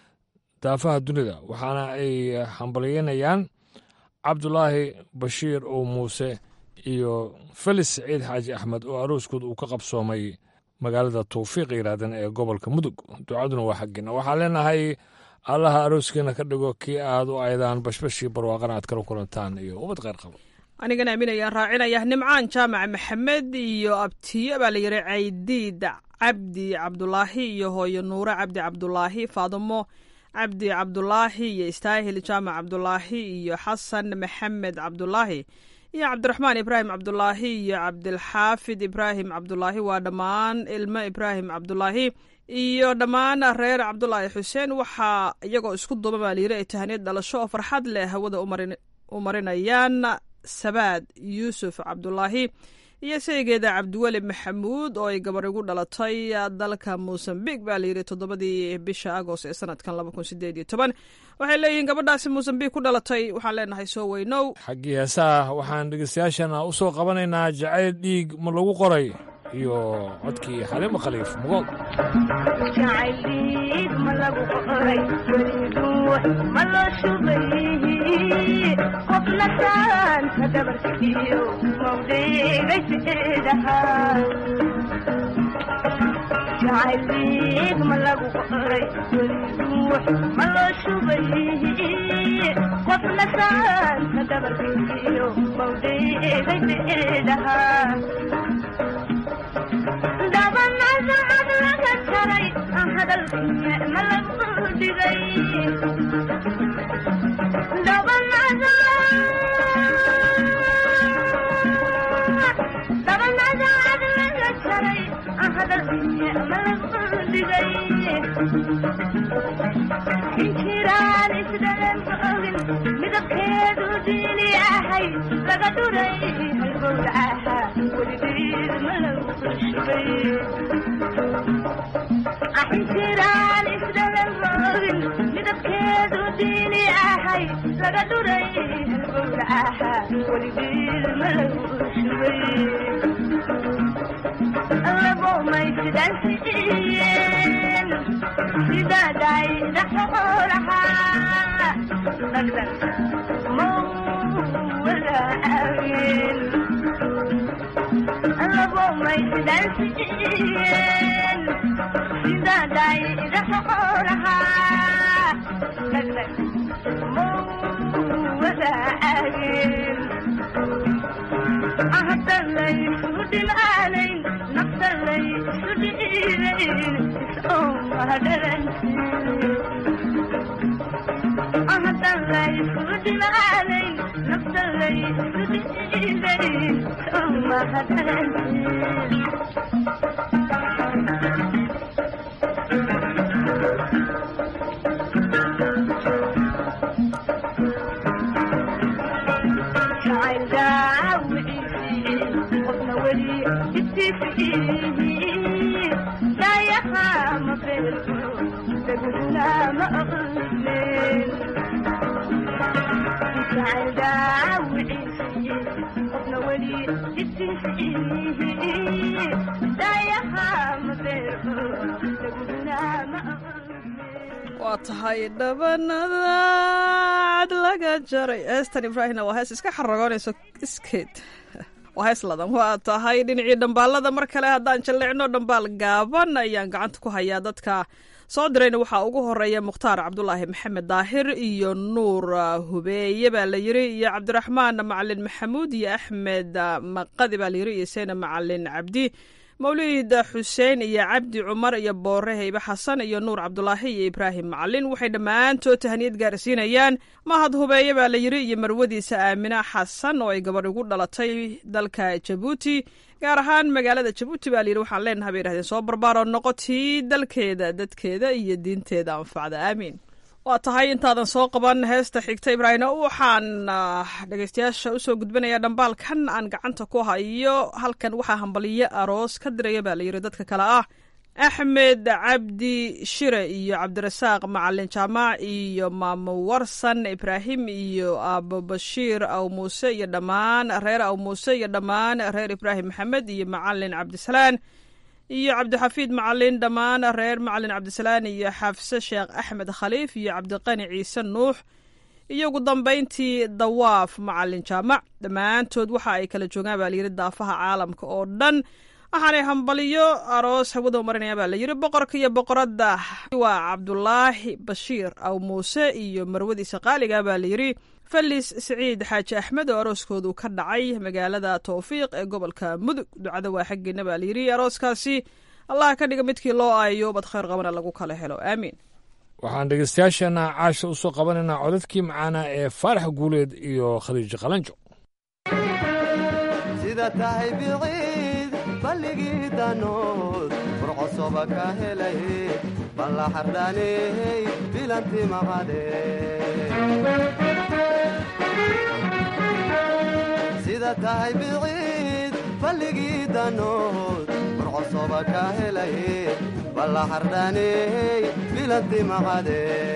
daafaha dunida waxaana ay hambalyeynayaan cabdulaahi bashiir oo muuse iyo felis saciid xaaji axmed oo arooskood uu ka qabsoomay magaalada tawfiiq yidhaahdeen ee gobolka mudug ducaduna waa xaggiina waxaan leenahay allaha arooskiina ka dhigo kii aad u aydaan bashbashii barwaaqana aad kala kulantaan iyo ubad kheyr qabo anigana aaminayaan raacinaya nimcaan jaamac maxamed iyo abtiyo baa la yidhi caydiid cabdi cabdulaahi iyo hooyo nuure cabdi cabdulaahi faadimo cabdi cabdulaahi iyo istaahil jaamac cabdulaahi iyo xasan maxamed cabdulaahi iyo cabdiraxmaan ibraahim cabdulaahi iyo cabdilxaafid ibraahim cabdulaahi waa dhammaan ilmo ibraahim cabdulaahi iyo dhammaan reer cabdulaahi xuseen waxaa iyagoo isku duuba baa layiri ay tahaniyad dhalasho oo farxad leh hawada u marinayaan sabaad yuusuf cabdulaahi iyo saygeeda cabdiweli maxamuud oo ay gabar igu dhalatay dalka mosambiq baa layidhi toddobadii bisha agost ee sanadkan laba kun sideed iyo toban waxay leeyihiin gabadhaasi mosambiq ku dhalatay waxaan leenahay soo weynow xaggii heesaha waxaan dhegeystayaashana u soo qabanaynaa jacayl dhiig ma lagu qoray iyo codkii xaliimo khaliif mugool jacayliig ma lagu qoray weliduux ma loo shubay qofna saanta dabarkiyo mawdeegay beedahaa dabanasacad laga jaray hadalkiye ma lagu dhigay dabanasacad laga jaray hadalkiye ma lagu dhigay injiraan isdhalan ogin midabkeedu diini ahay laga dhuray halgowdacaha weligeed ma lagu shubay injiraan isdhalan ogin midabkeedu diini ahay laga dhuray halgowdacaha weligeed ma lagu shubay labomaysidansiiyeen sidaaday dhaxoolahaa dhagdhag mawalaageen labomaysidansiiyeen sidaaday dhaxoolahaa dhagdhag mawalaageen ahdalaysu dhimaanayn naftalaysu dhiibayn ahdalaysu dhimaanayn naftalaysu dhiibayn waa tahay dhabanadaad laga jaray heestan ibraahimna waa hees iska xaragoonayso iskeed waa hees ladan waa tahay dhinacii dhambaalada mar kale haddaan jalleecno dhambaal gaaban ayaan gacanta ku hayaa dadka soo dirayna waxaa ugu horeeya mukhtaar cabdulaahi maxamed daahir iyo nuur hubeeye baa la yiri iyo cabdiraxmaan macalin maxamuud iyo axmed maqadi baa la yiri iyo seyna macalin cabdi mawlid xuseen iyo cabdi cumar iyo boore heybe xasan iyo nuur cabdulaahi iyo ibraahim macalin waxay dhammaantood tahaniyad gaarsiinayaan mahad hubeeye baa la yiri iyo marwadiisa aamina xasan oo ay gabadh ugu dhalatay dalka jabuuti gaar ahaan magaalada jabuuti baa layidhi waxaan leenahay bay yidhahdeen soo barbaaroo noqotii dalkeeda dadkeeda iyo diinteeda anfacda aamiin waa tahay intaadan soo qaban heesta xigta ibraahim waxaan dhegeystayaasha usoo gudbinayaa dhambaalkan aan gacanta ku hayo halkan waxaa hambaliyo aroos ka diraya baa layidhi dadka kale ah axmed cabdi shire iyo cabdirasaaq macalin jaamac iyo maamo warsan ibraahim iyo aabo bashiir aw muuse iyo dhammaan reer aw muuse iyo dhammaan reer ibraahim maxamed iyo macalin cabdisalaan iyo cabdixafiid macalin dhammaan reer macalin cabdisalaan iyo xafse sheekh axmed khaliif iyo cabdiqani ciise nuux iyo ugu dambayntii dawaaf macalin jaamac dhammaantood waxa ay kala joogaan baa layidhi daafaha caalamka oo dhan waxaanay hambaliyo aroos hawada marinaya baa layidhi boqorka iyo boqoradda waa cabdulaahi bashiir aw muuse iyo marwadiisa qaaliga baa layidhi felis siciid xaaji axmed oo arooskoodu ka dhacay magaalada towfiiq ee gobolka mudug ducada waa xaggeena baa layidhi arooskaasi allah ka dhiga midkii loo aayo bad khayr qabana lagu kala helo aamiin waxaan dhegeystayaashana caasha usoo qabanaynaa codadkii macaana ee faarax guuleed iyo khadiijo qalanjo sida tahay biciid balligii danood burcosoba ka helay balla xardhaaney bilanti maqade tahay biciid balligii danood burcosoba ka helay balla xardhaaney bilanti maqade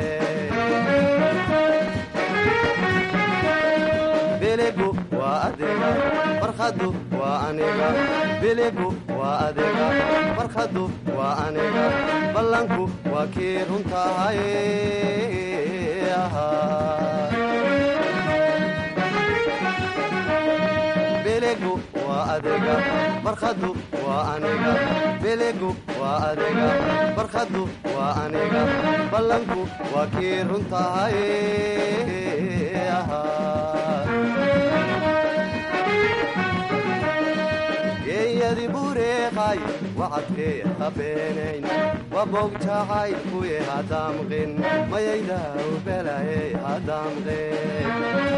biligu waa adiga farkhaddu waa aniga biligu waa adiga farkhaddu waa aniga ballanku waa kii runtahay biligu waa adiga farkhaddu waa aniga biligu waa adiga farkhaddu waa aniga ballanku waa kii runtahay geeyadi bureeqay wacadkee habeenayn wabogjacay kuye hadamqin mayaydaw belaye hadamqin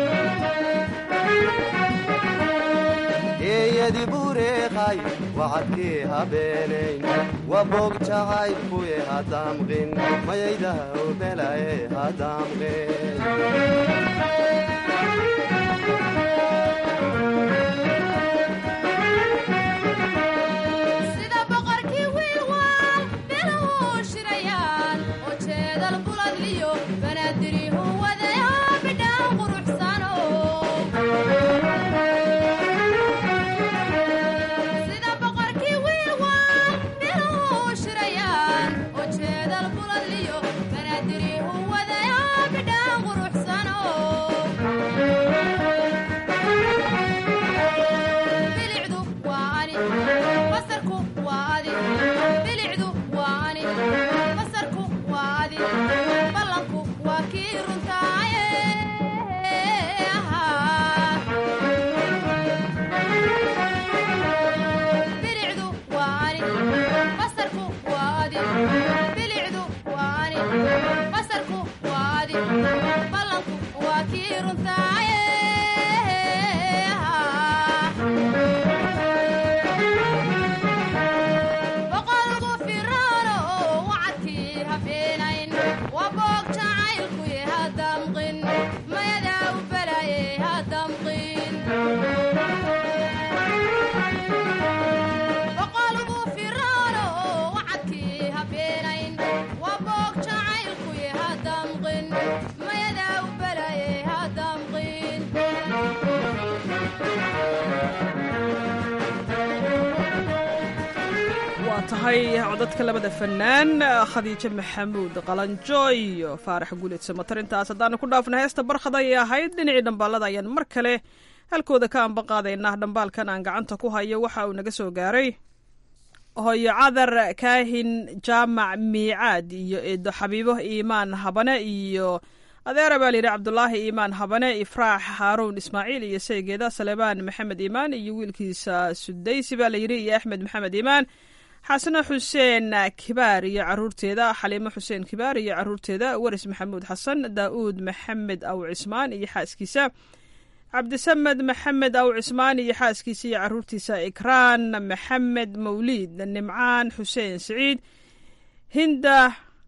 geeyadi bureeqay wacadkee habeenayn wabogjacay kuye hadamqin mayaydaw belaye hadamqin sida boqorkii wiilwaal biluhu shirayaan oo jeedal buladliyo banaadirihu wadaya bidhaan quruxsano sida boqorkii wiilwaal biluhu shirayaan oo jeedal buladliyo banaadirihu wadaya bidhaan quruxsano bilicdu waa ani basarku waa adi bilicdu waa ani basarku waa adi ballanku waa kii runtaaye bilicdu waa ani basarku waa adi bilicdu waa ani basarku waa adi ballanku waa kii runtaaye boqolku firaano wacadkii habeenayn waa boog jacaylkuye hadamqin mayadaa u balaye hadamqin boqolku firaano wacadkii habeenayn waa boog jacaylkuye hadamqin mayadaa u balaye hadamqin waa tahay codadka labada fanaan khadiijo maxamuud qalanjo iyo faarax guuleed samatar intaas haddaanu ku dhaafna heesta barkhad ayay ahayd dhinacii dhambaalada ayaan mar kale halkooda ka ambaqaadaynaa dhambaalkan aan gacanta ku hayo waxa uu naga soo gaaray hooyo cadar kaahin jaamac miicaad iyo eedo xabiibo iimaan habane iyo adeera baa layidhi cabdulaahi iimaan habane ifraax haaruun ismaaciil iyo saygeeda saleebaan maxamed iimaan iyo wiilkiisa sudaysi baa layidhi iyo axmed maxamed iimaan xasano xuseen kibaar iyo caruurteeda xaliimo xuseen kibaar iyo caruurteeda waris maxamuud xasan daa'uud maxamed aw cismaan iyo xaaskiisa cabdisamed maxamed aw cismaan iyo xaaskiisa iyo caruurtiisa ikraan maxamed mawliid nimcaan xuseen siciid hinda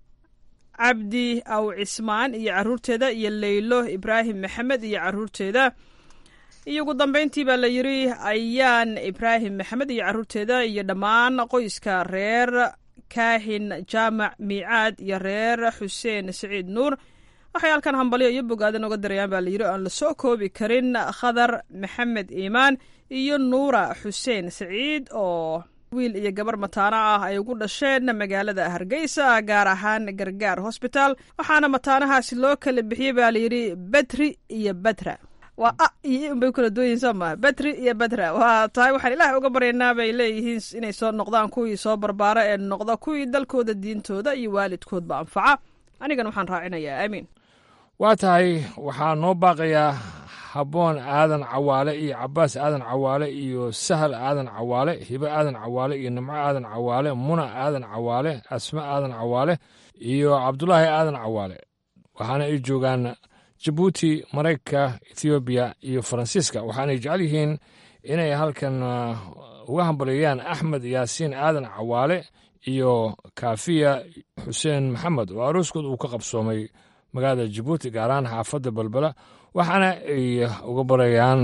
cabdi aw cismaan iyo caruurteeda iyo leylo ibraahim maxamed iyo caruurteeda iyo ugu dambeyntii baa la yidhi ayaan ibraahim maxamed iyo caruurteeda iyo dhammaan qoyska reer kaahin jaamac miicaad iyo reer xuseen siciid nuur waxay halkan hambalyo iyo bogaadan oga darayaan baa layidhi aan la soo koobi karin khadar maxamed iimaan iyo nuura xuseen siciid oo wiil iyo gabar mataano ah ay ugu dhasheen magaalada hargeysa gaar ahaan gargaar hosbitaal waxaana mataanahaasi loo kala bixiyey baa layidhi betri iyo betra waa a iyo i unbay kala duwanyihin soo maa betri iyo betra waa tahay waxaan ilaahay uga baryaynaa bay leeyihiin inay soo noqdaan kuwii soo barbaara ee noqda kuwii dalkooda diintooda iyo waalidkoodba anfaca anigana waxaan raacinayaa aamiin waa tahay waxaa noo baaqayaa habboon aadan cawaale iyo cabaas aadan cawaale iyo sahal aadan cawaale hibo aadan cawaale iyo nimco aadan cawaale muna aadan cawaale asma aadan cawaale iyo cabdulaahi aadan cawaale waxaana ay joogaan jabuuti maraykanka ethoobiya iyo faransiiska waxaanay jecel yihiin inay halkan uga hambalyeeyaan axmed yaasiin aadan cawaale iyo kaafiya xuseen maxamed oo arooskood uu ka qabsoomay magaalada jabuuti gaar ahaan xaafadda balbela waxaana ay uga barayaan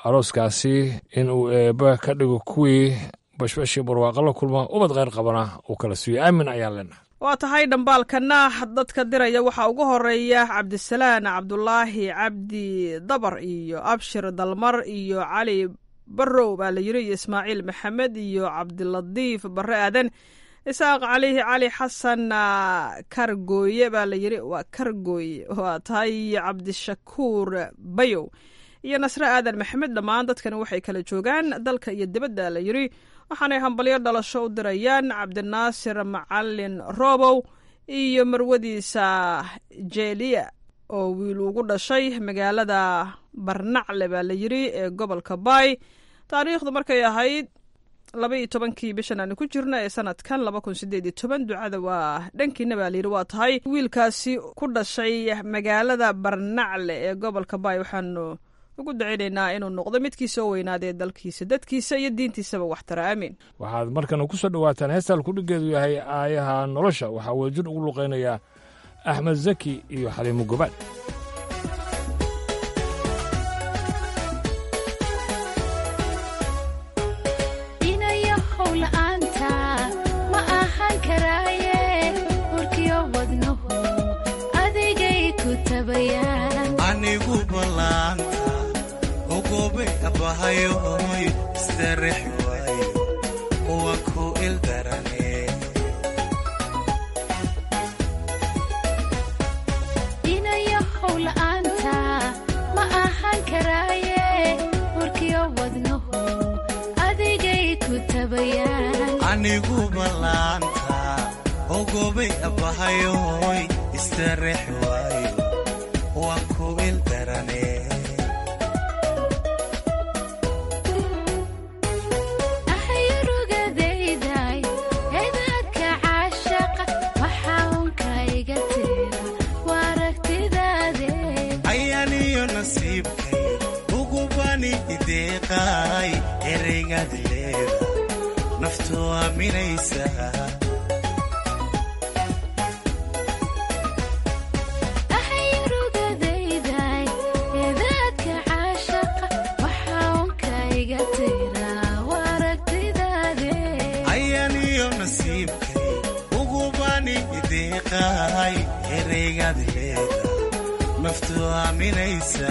arooskaasi in uu eebba ka dhigo kuwii bashbashii barwaaqo la kulma ubad kheyr qabana uu kala siiyo aamin ayaan leenahay waa tahay dhambaalkana dadka diraya waxaa ugu horeeya cabdisalaan cabdulaahi cabdi dabar iyo abshir dalmar iyo cali barow baa la yiri iyo ismaaciil maxamed iyo cabdilatiif bare aadan isaaq calihi cali xasan kargooye baa la yiri waa kargooye waa tahay iyo cabdishakuur bayow iyo nasre aadan maxamed dhammaan dadkani waxay kala joogaan dalka iyo dibadda la yiri waxaanay hambalyo dhalasho u dirayaan cabdinaasir macalin robow iyo marwadiisa jeeliya oo wiil ugu dhashay magaalada barnacle baa la yiri ee gobolka baay taariikhdu markay ahayd laba iyo tobankii bishan aanu ku jirna ee sanadkan laba kun sideed iyo toban ducada waa dhankiina baa layidhi waa tahay wiilkaasi ku dhashay magaalada barnacle ee gobolka baay waxaanu ugu daceynaynaa inuu noqdo midkii soo weynaadee dalkiisa dadkiisa iyo diintiisaba waxtara aamin waxaad markana ku soo dhowaataan heestaan kudhigeedu yahay aayaha nolosha waxaa wadajir ugu luqaynayaa axmed zaki iyo xaliimo gobaad anigu ballaanta ogobe abahayoy istarex waayo waa ku ildarane inayahow la'aanta ma ahaan karaaye warkiyo wadnahu adigay ku tabayaan anigu ballaanta ogobe abahayoy istarex waayo waa ku ildarane ahayrugadayday edaadka caashaqa waxaa unka iga tira waa aragtidaade ayaaniyo nasiibkay ugubani ideeqaay ereygaad leeda naftu aaminaysa ahayrugadayday edaadka caashaqa waxaa unka iga tira waa aragtidaade ayaaniyo nasiibkay ugubani ideeqaay ereygaad leeda naftu aaminaysa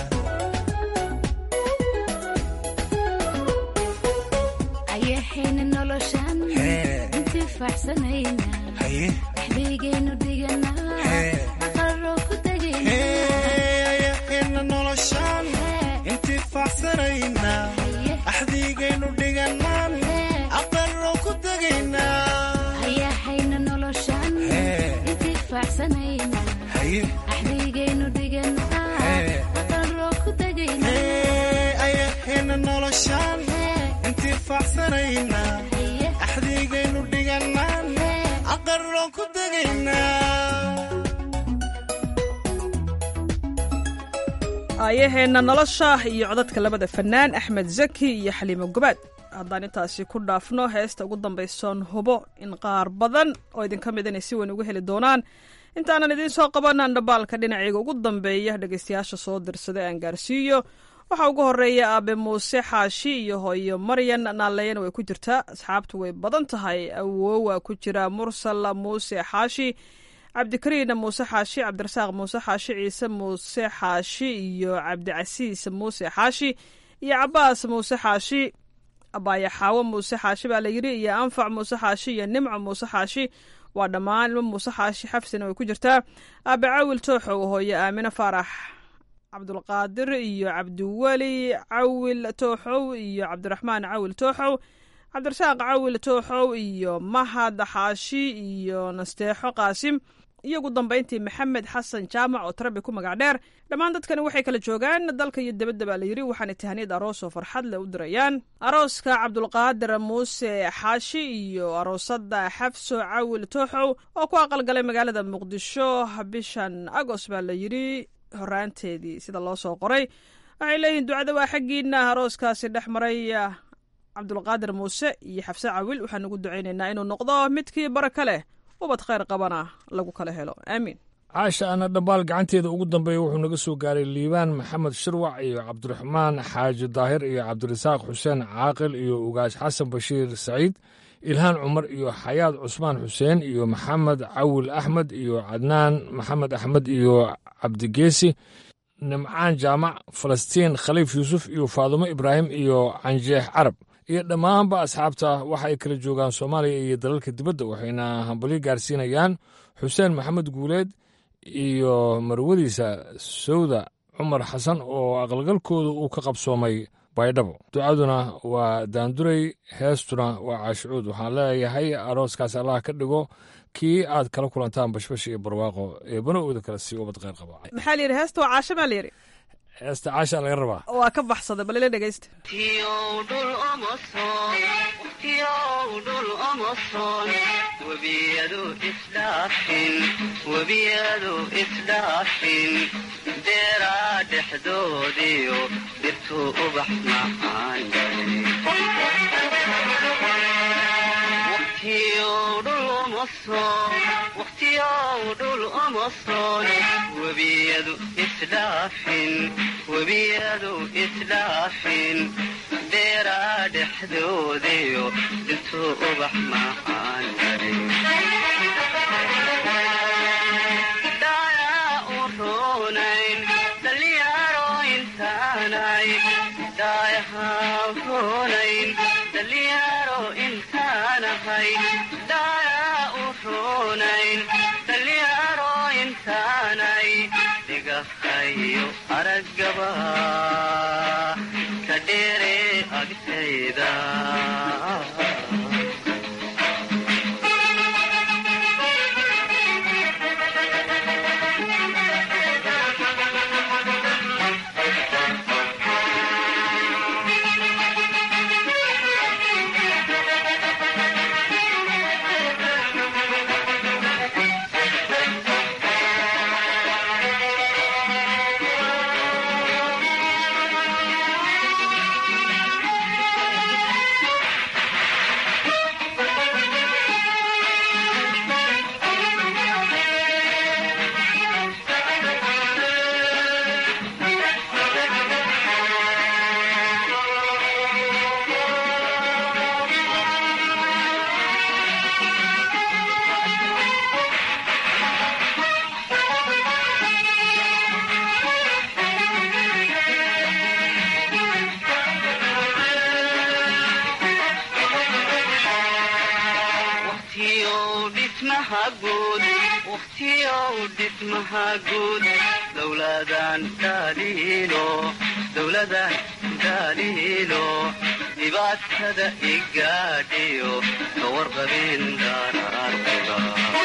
ayahayna noloshan intifaacsanayna haye waxbaygaynu dhiganaa aqaroo ku tegayna ayahayna noloshaan intifaacsanayna axdiigaynu dhiganaan aqaroo ku tegaynaa ayahayna noloshan intifaacsanayna haye axbaygaynu dhiganaa aqaroo ku tegayna ayahayna noloshaan intifaacsanayna axdiigaynu dhiganaan aqaroo ku tegaynaa aayaheenna nolosha iyo codadka labada fanaan axmed zaki iyo xaliimo gobaad haddaan intaasi ku dhaafno heesta ugu dambaysoon hubo in qaar badan oo idinka mid inay si weyn uga heli doonaan intaanan idiin soo qabanan dhambaalka dhinacayga ugu dambeeya dhegaystayaasha soo dirsada aan gaarsiiyo waxaa ugu horeeya aabe muuse xaashi iyo hooyo maryan naaleeyana way ku jirtaa asxaabtu way badan tahay awoowa ku jira mursal muuse xaashi cabdikariin muuse xaashi cabdirasaaq muuse xaashi ciise muuse xaashi iyo cabdicasiis muuse xaashi iyo cabaas muuse xaashi abaayaxaawo muuse xaashi baa layidhi iyo anfac muuse xaashi iyo nimco muuse xaashi waa dhammaan ilmo muuse xaashi xafsina way ku jirtaa aabe cawil tooxow hooyo aamine faarax cabdulqaadir iyo cabdiweli cawil tooxow iyo cabdiraxmaan cawil tooxow cabdirasaaq cawil tooxow iyo mahad xaashi iyo nasteexo qaasim iyo ugu dambayntii maxamed xasan jaamac oo tarabi ku magac dheer dhammaan dadkani waxay kala joogaan dalka iyo dibadda baa layidhi waxaana tahaniyad aroos oo farxad leh u dirayaan arooska cabdulqaadir muuse xaashi iyo aroosada xafso cawil tooxow oo ku aqalgalay magaalada muqdisho bishan agoost baa layidhi horaanteedii sida loo soo qoray waxay leeyihiin ducada waa xaggiina arooskaasi dhex maray cabdulqaadir muuse iyo xafse cawil waxaan ugu ducaynaynaa inuu noqdo midkii baraka leh ubad khayr qabana lagu kala helo aamiin caasha ana dhambaal gacanteeda ugu dambeeya wuxuu naga soo gaaray liibaan maxamed shirwac iyo cabdiraxmaan xaaji daahir iyo cabdirasaaq xuseen caaqil iyo ugaas xasan bashiir saciid ilhaan cumar iyo xayaad cusmaan xuseen iyo maxamed cawil axmed iyo cadnaan maxamed axmed iyo cabdigeesi nimcaan jaamac falastiin khaliif yuusuf iyo faadumo ibraahim iyo canjeex carab iyo dhammaanba asxaabta waxa ay kala joogaan soomaaliya iyo dalalka dibadda waxayna hambalyo gaarsiinayaan xuseen maxamed guuleed iyo marwadiisa sawda cumar xasan oo aqalgalkooda uu ka qabsoomay baydhabo ducaduna waa daanduray heestuna waa caashicuud waxaan leeyahay arooskaas allah ka dhigo kii aad kala kulantaan bashbash iyo barwaaqo ee bana'ooda kale sii ubad kheyr qaba maxaa la yidhi heesta waa caasho maa la yidhi heesta caasha laga rabaa waa ka baxsaday bal ila dhegaysta webiyadu isdhaafin webiyadu isdhaafin deeraa dhexdoodiyo dhirtuu ubax macaan waqtiyow dhul uma soon webiyadu isdhaafin webiyadu isdhaafin deeraa dhexdoodiyo intuu ubax macaan dhayaa u roonayn dhalinyaro intaanay dhaayahaa roonayn dhalinyaro intaanahay dhayaa u roonayn dhalinyaro intaanay dhigahayo araggaba ka dheere agtayda dhismaha guud dowladan dhaliilo dowladan dhaliilo dhibaatada igaadhiyo ka warqabin daraartiba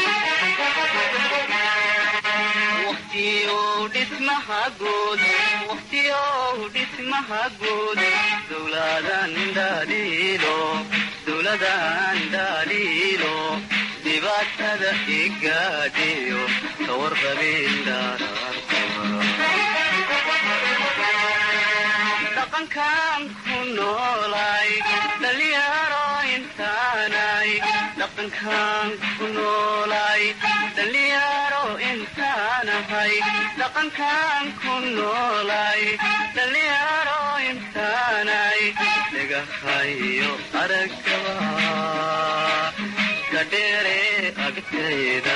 waqtiyow dhismaha guud waqtiyow dhismaha guud dowladan dhaliilo dowladan dhaliilo dhibaatada igaadhiyo ka warqabin dhaqankan ku noolay dhalinyaro intaanay dhaqankan ku noolay dhalinyaro intaanahay dhaqankan ku noolay dhalinyaro intaanay dhagahayo araggaba kadheere agtayda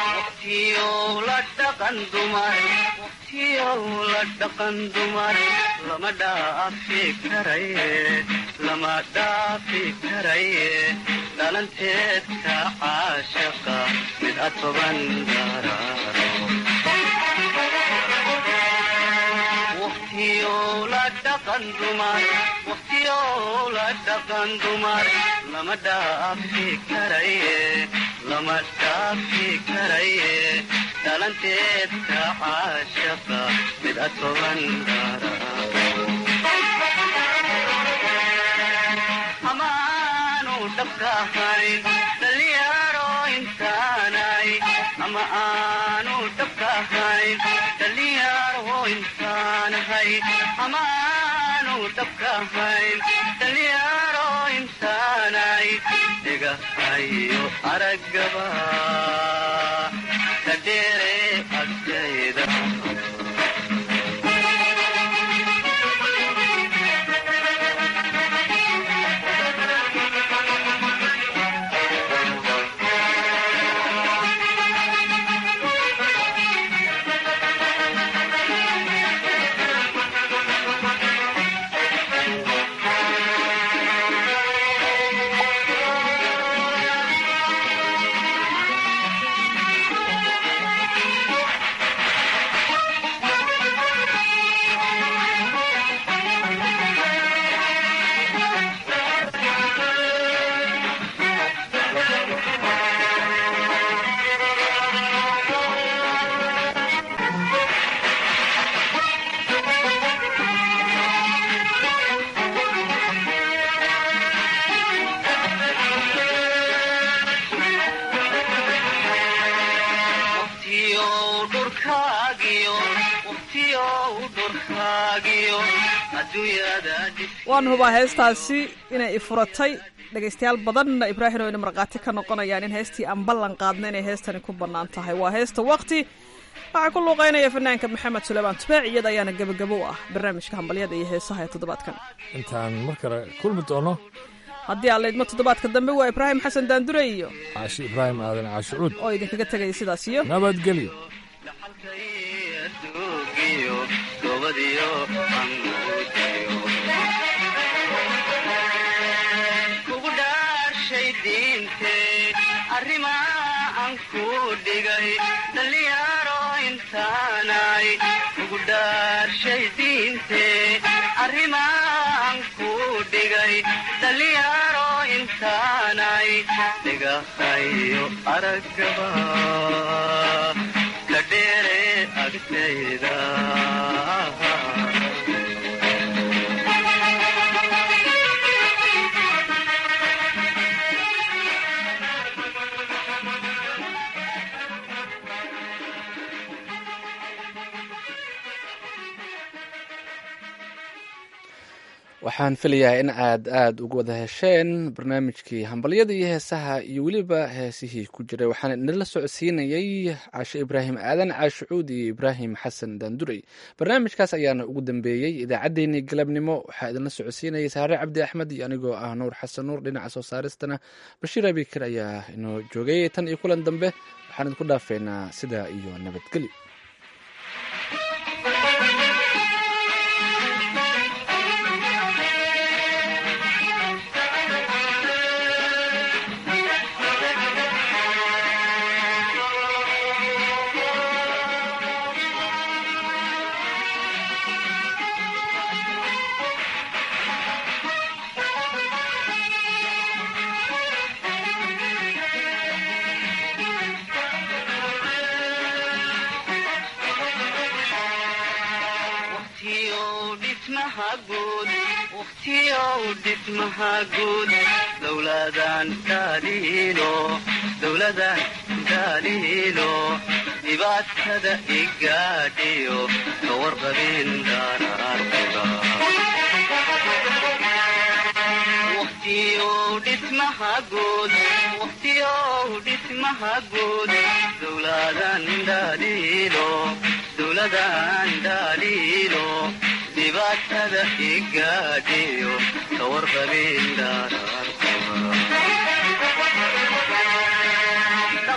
waqtiyow la dhaqan dumar lama dhaafi karaye lama dhaafi karaye dhalanteedka caashaqa mid atoban daraaro waqtiyow la dhaqan dumar waqtiyow la dhaqan dumar lama dhaafi karaye lama dhaafi karaye dhalanteedka caashaqa mid atoban daraaro amaanu dhabka ahayn dhalinyaro intaanay ama aanu dhabka ahayn dhalinyaro intaanahay amaanu dhabka ahayn dhalinyaro intaanay dhigahayo araggaba ka dheere agtayda waqtiyow dhurkaagiyo waqtiyow dhurkaagiyo adduunyada waan hubaa heestaasi inay ifuratay dhegaystayaal badanna ibraahim oo ina markhaati ka noqonayaan in heestii aan ballan qaadna inay heestani ku bannaan tahay waa heesta waqti waxaa ku luuqaynaya fanaanka maxamed suleymaan tubaac iyada ayaana gebagabo u ah barnaamijka hambalyada iyo heesaha ee toddobaadkan intaan mar kale kulmi doono haddii aan laydmo toddobaadka dambe waa ibraahim xasan daandure iyo caashi ibraahim aadan caashicuud oo idinkaga tegaya sidaas iyo nabadgelyo duugiyo gobadiyo amuudiyo kugu dhaashay diintee arrimaa aan ku dhigay dhalinyaro intaanay kugu dhaarshay diintee arrimaa aan ku dhigay dhalinyaro intaanay dhigahayo araggaba ka dheere agtayda waxaan filayaa in aad aada uga wada hesheen barnaamijkii hambalyada iyo heesaha iyo weliba heesihii ku jiray waxaan idinla socodsiinayay caashe ibraahim aadan caashicuud iyo ibraahim xasan daandurey barnaamijkaas ayaana ugu dambeeyey idaacaddeenii galabnimo waxaa idinla socodsiinayay saare cabdi axmed iyo anigoo ah nuur xasan nuur dhinaca soo saaristana bashiir abikar ayaa inoo joogay tan iyo kulan dambe waxaan idinku dhaafeynaa sidaa iyo nabadgelyo waqtiyow dhismaha guud waqtiyow dhismaha guud dowladan daaliilo dowladan daaliilo dhibaatada igaadhiyo ka warqabin daraarkuda waqtiyow dhismaha guud waqtiyow dhismaha guud dowladan daaliilo dowladan daaliilo dhibaatada igaadhiyo ka warqabin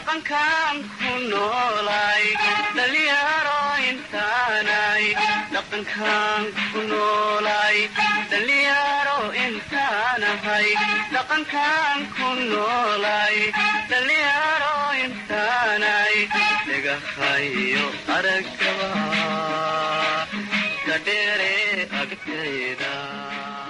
dhaqankan ku noolay dhalinyaro intaanay dhaqankaan ku noolaay dhalinyaro intaanahay dhaqankaan ku noolaay dhalinyaro intaanay dhagahayo aragaba ka dheere agtayda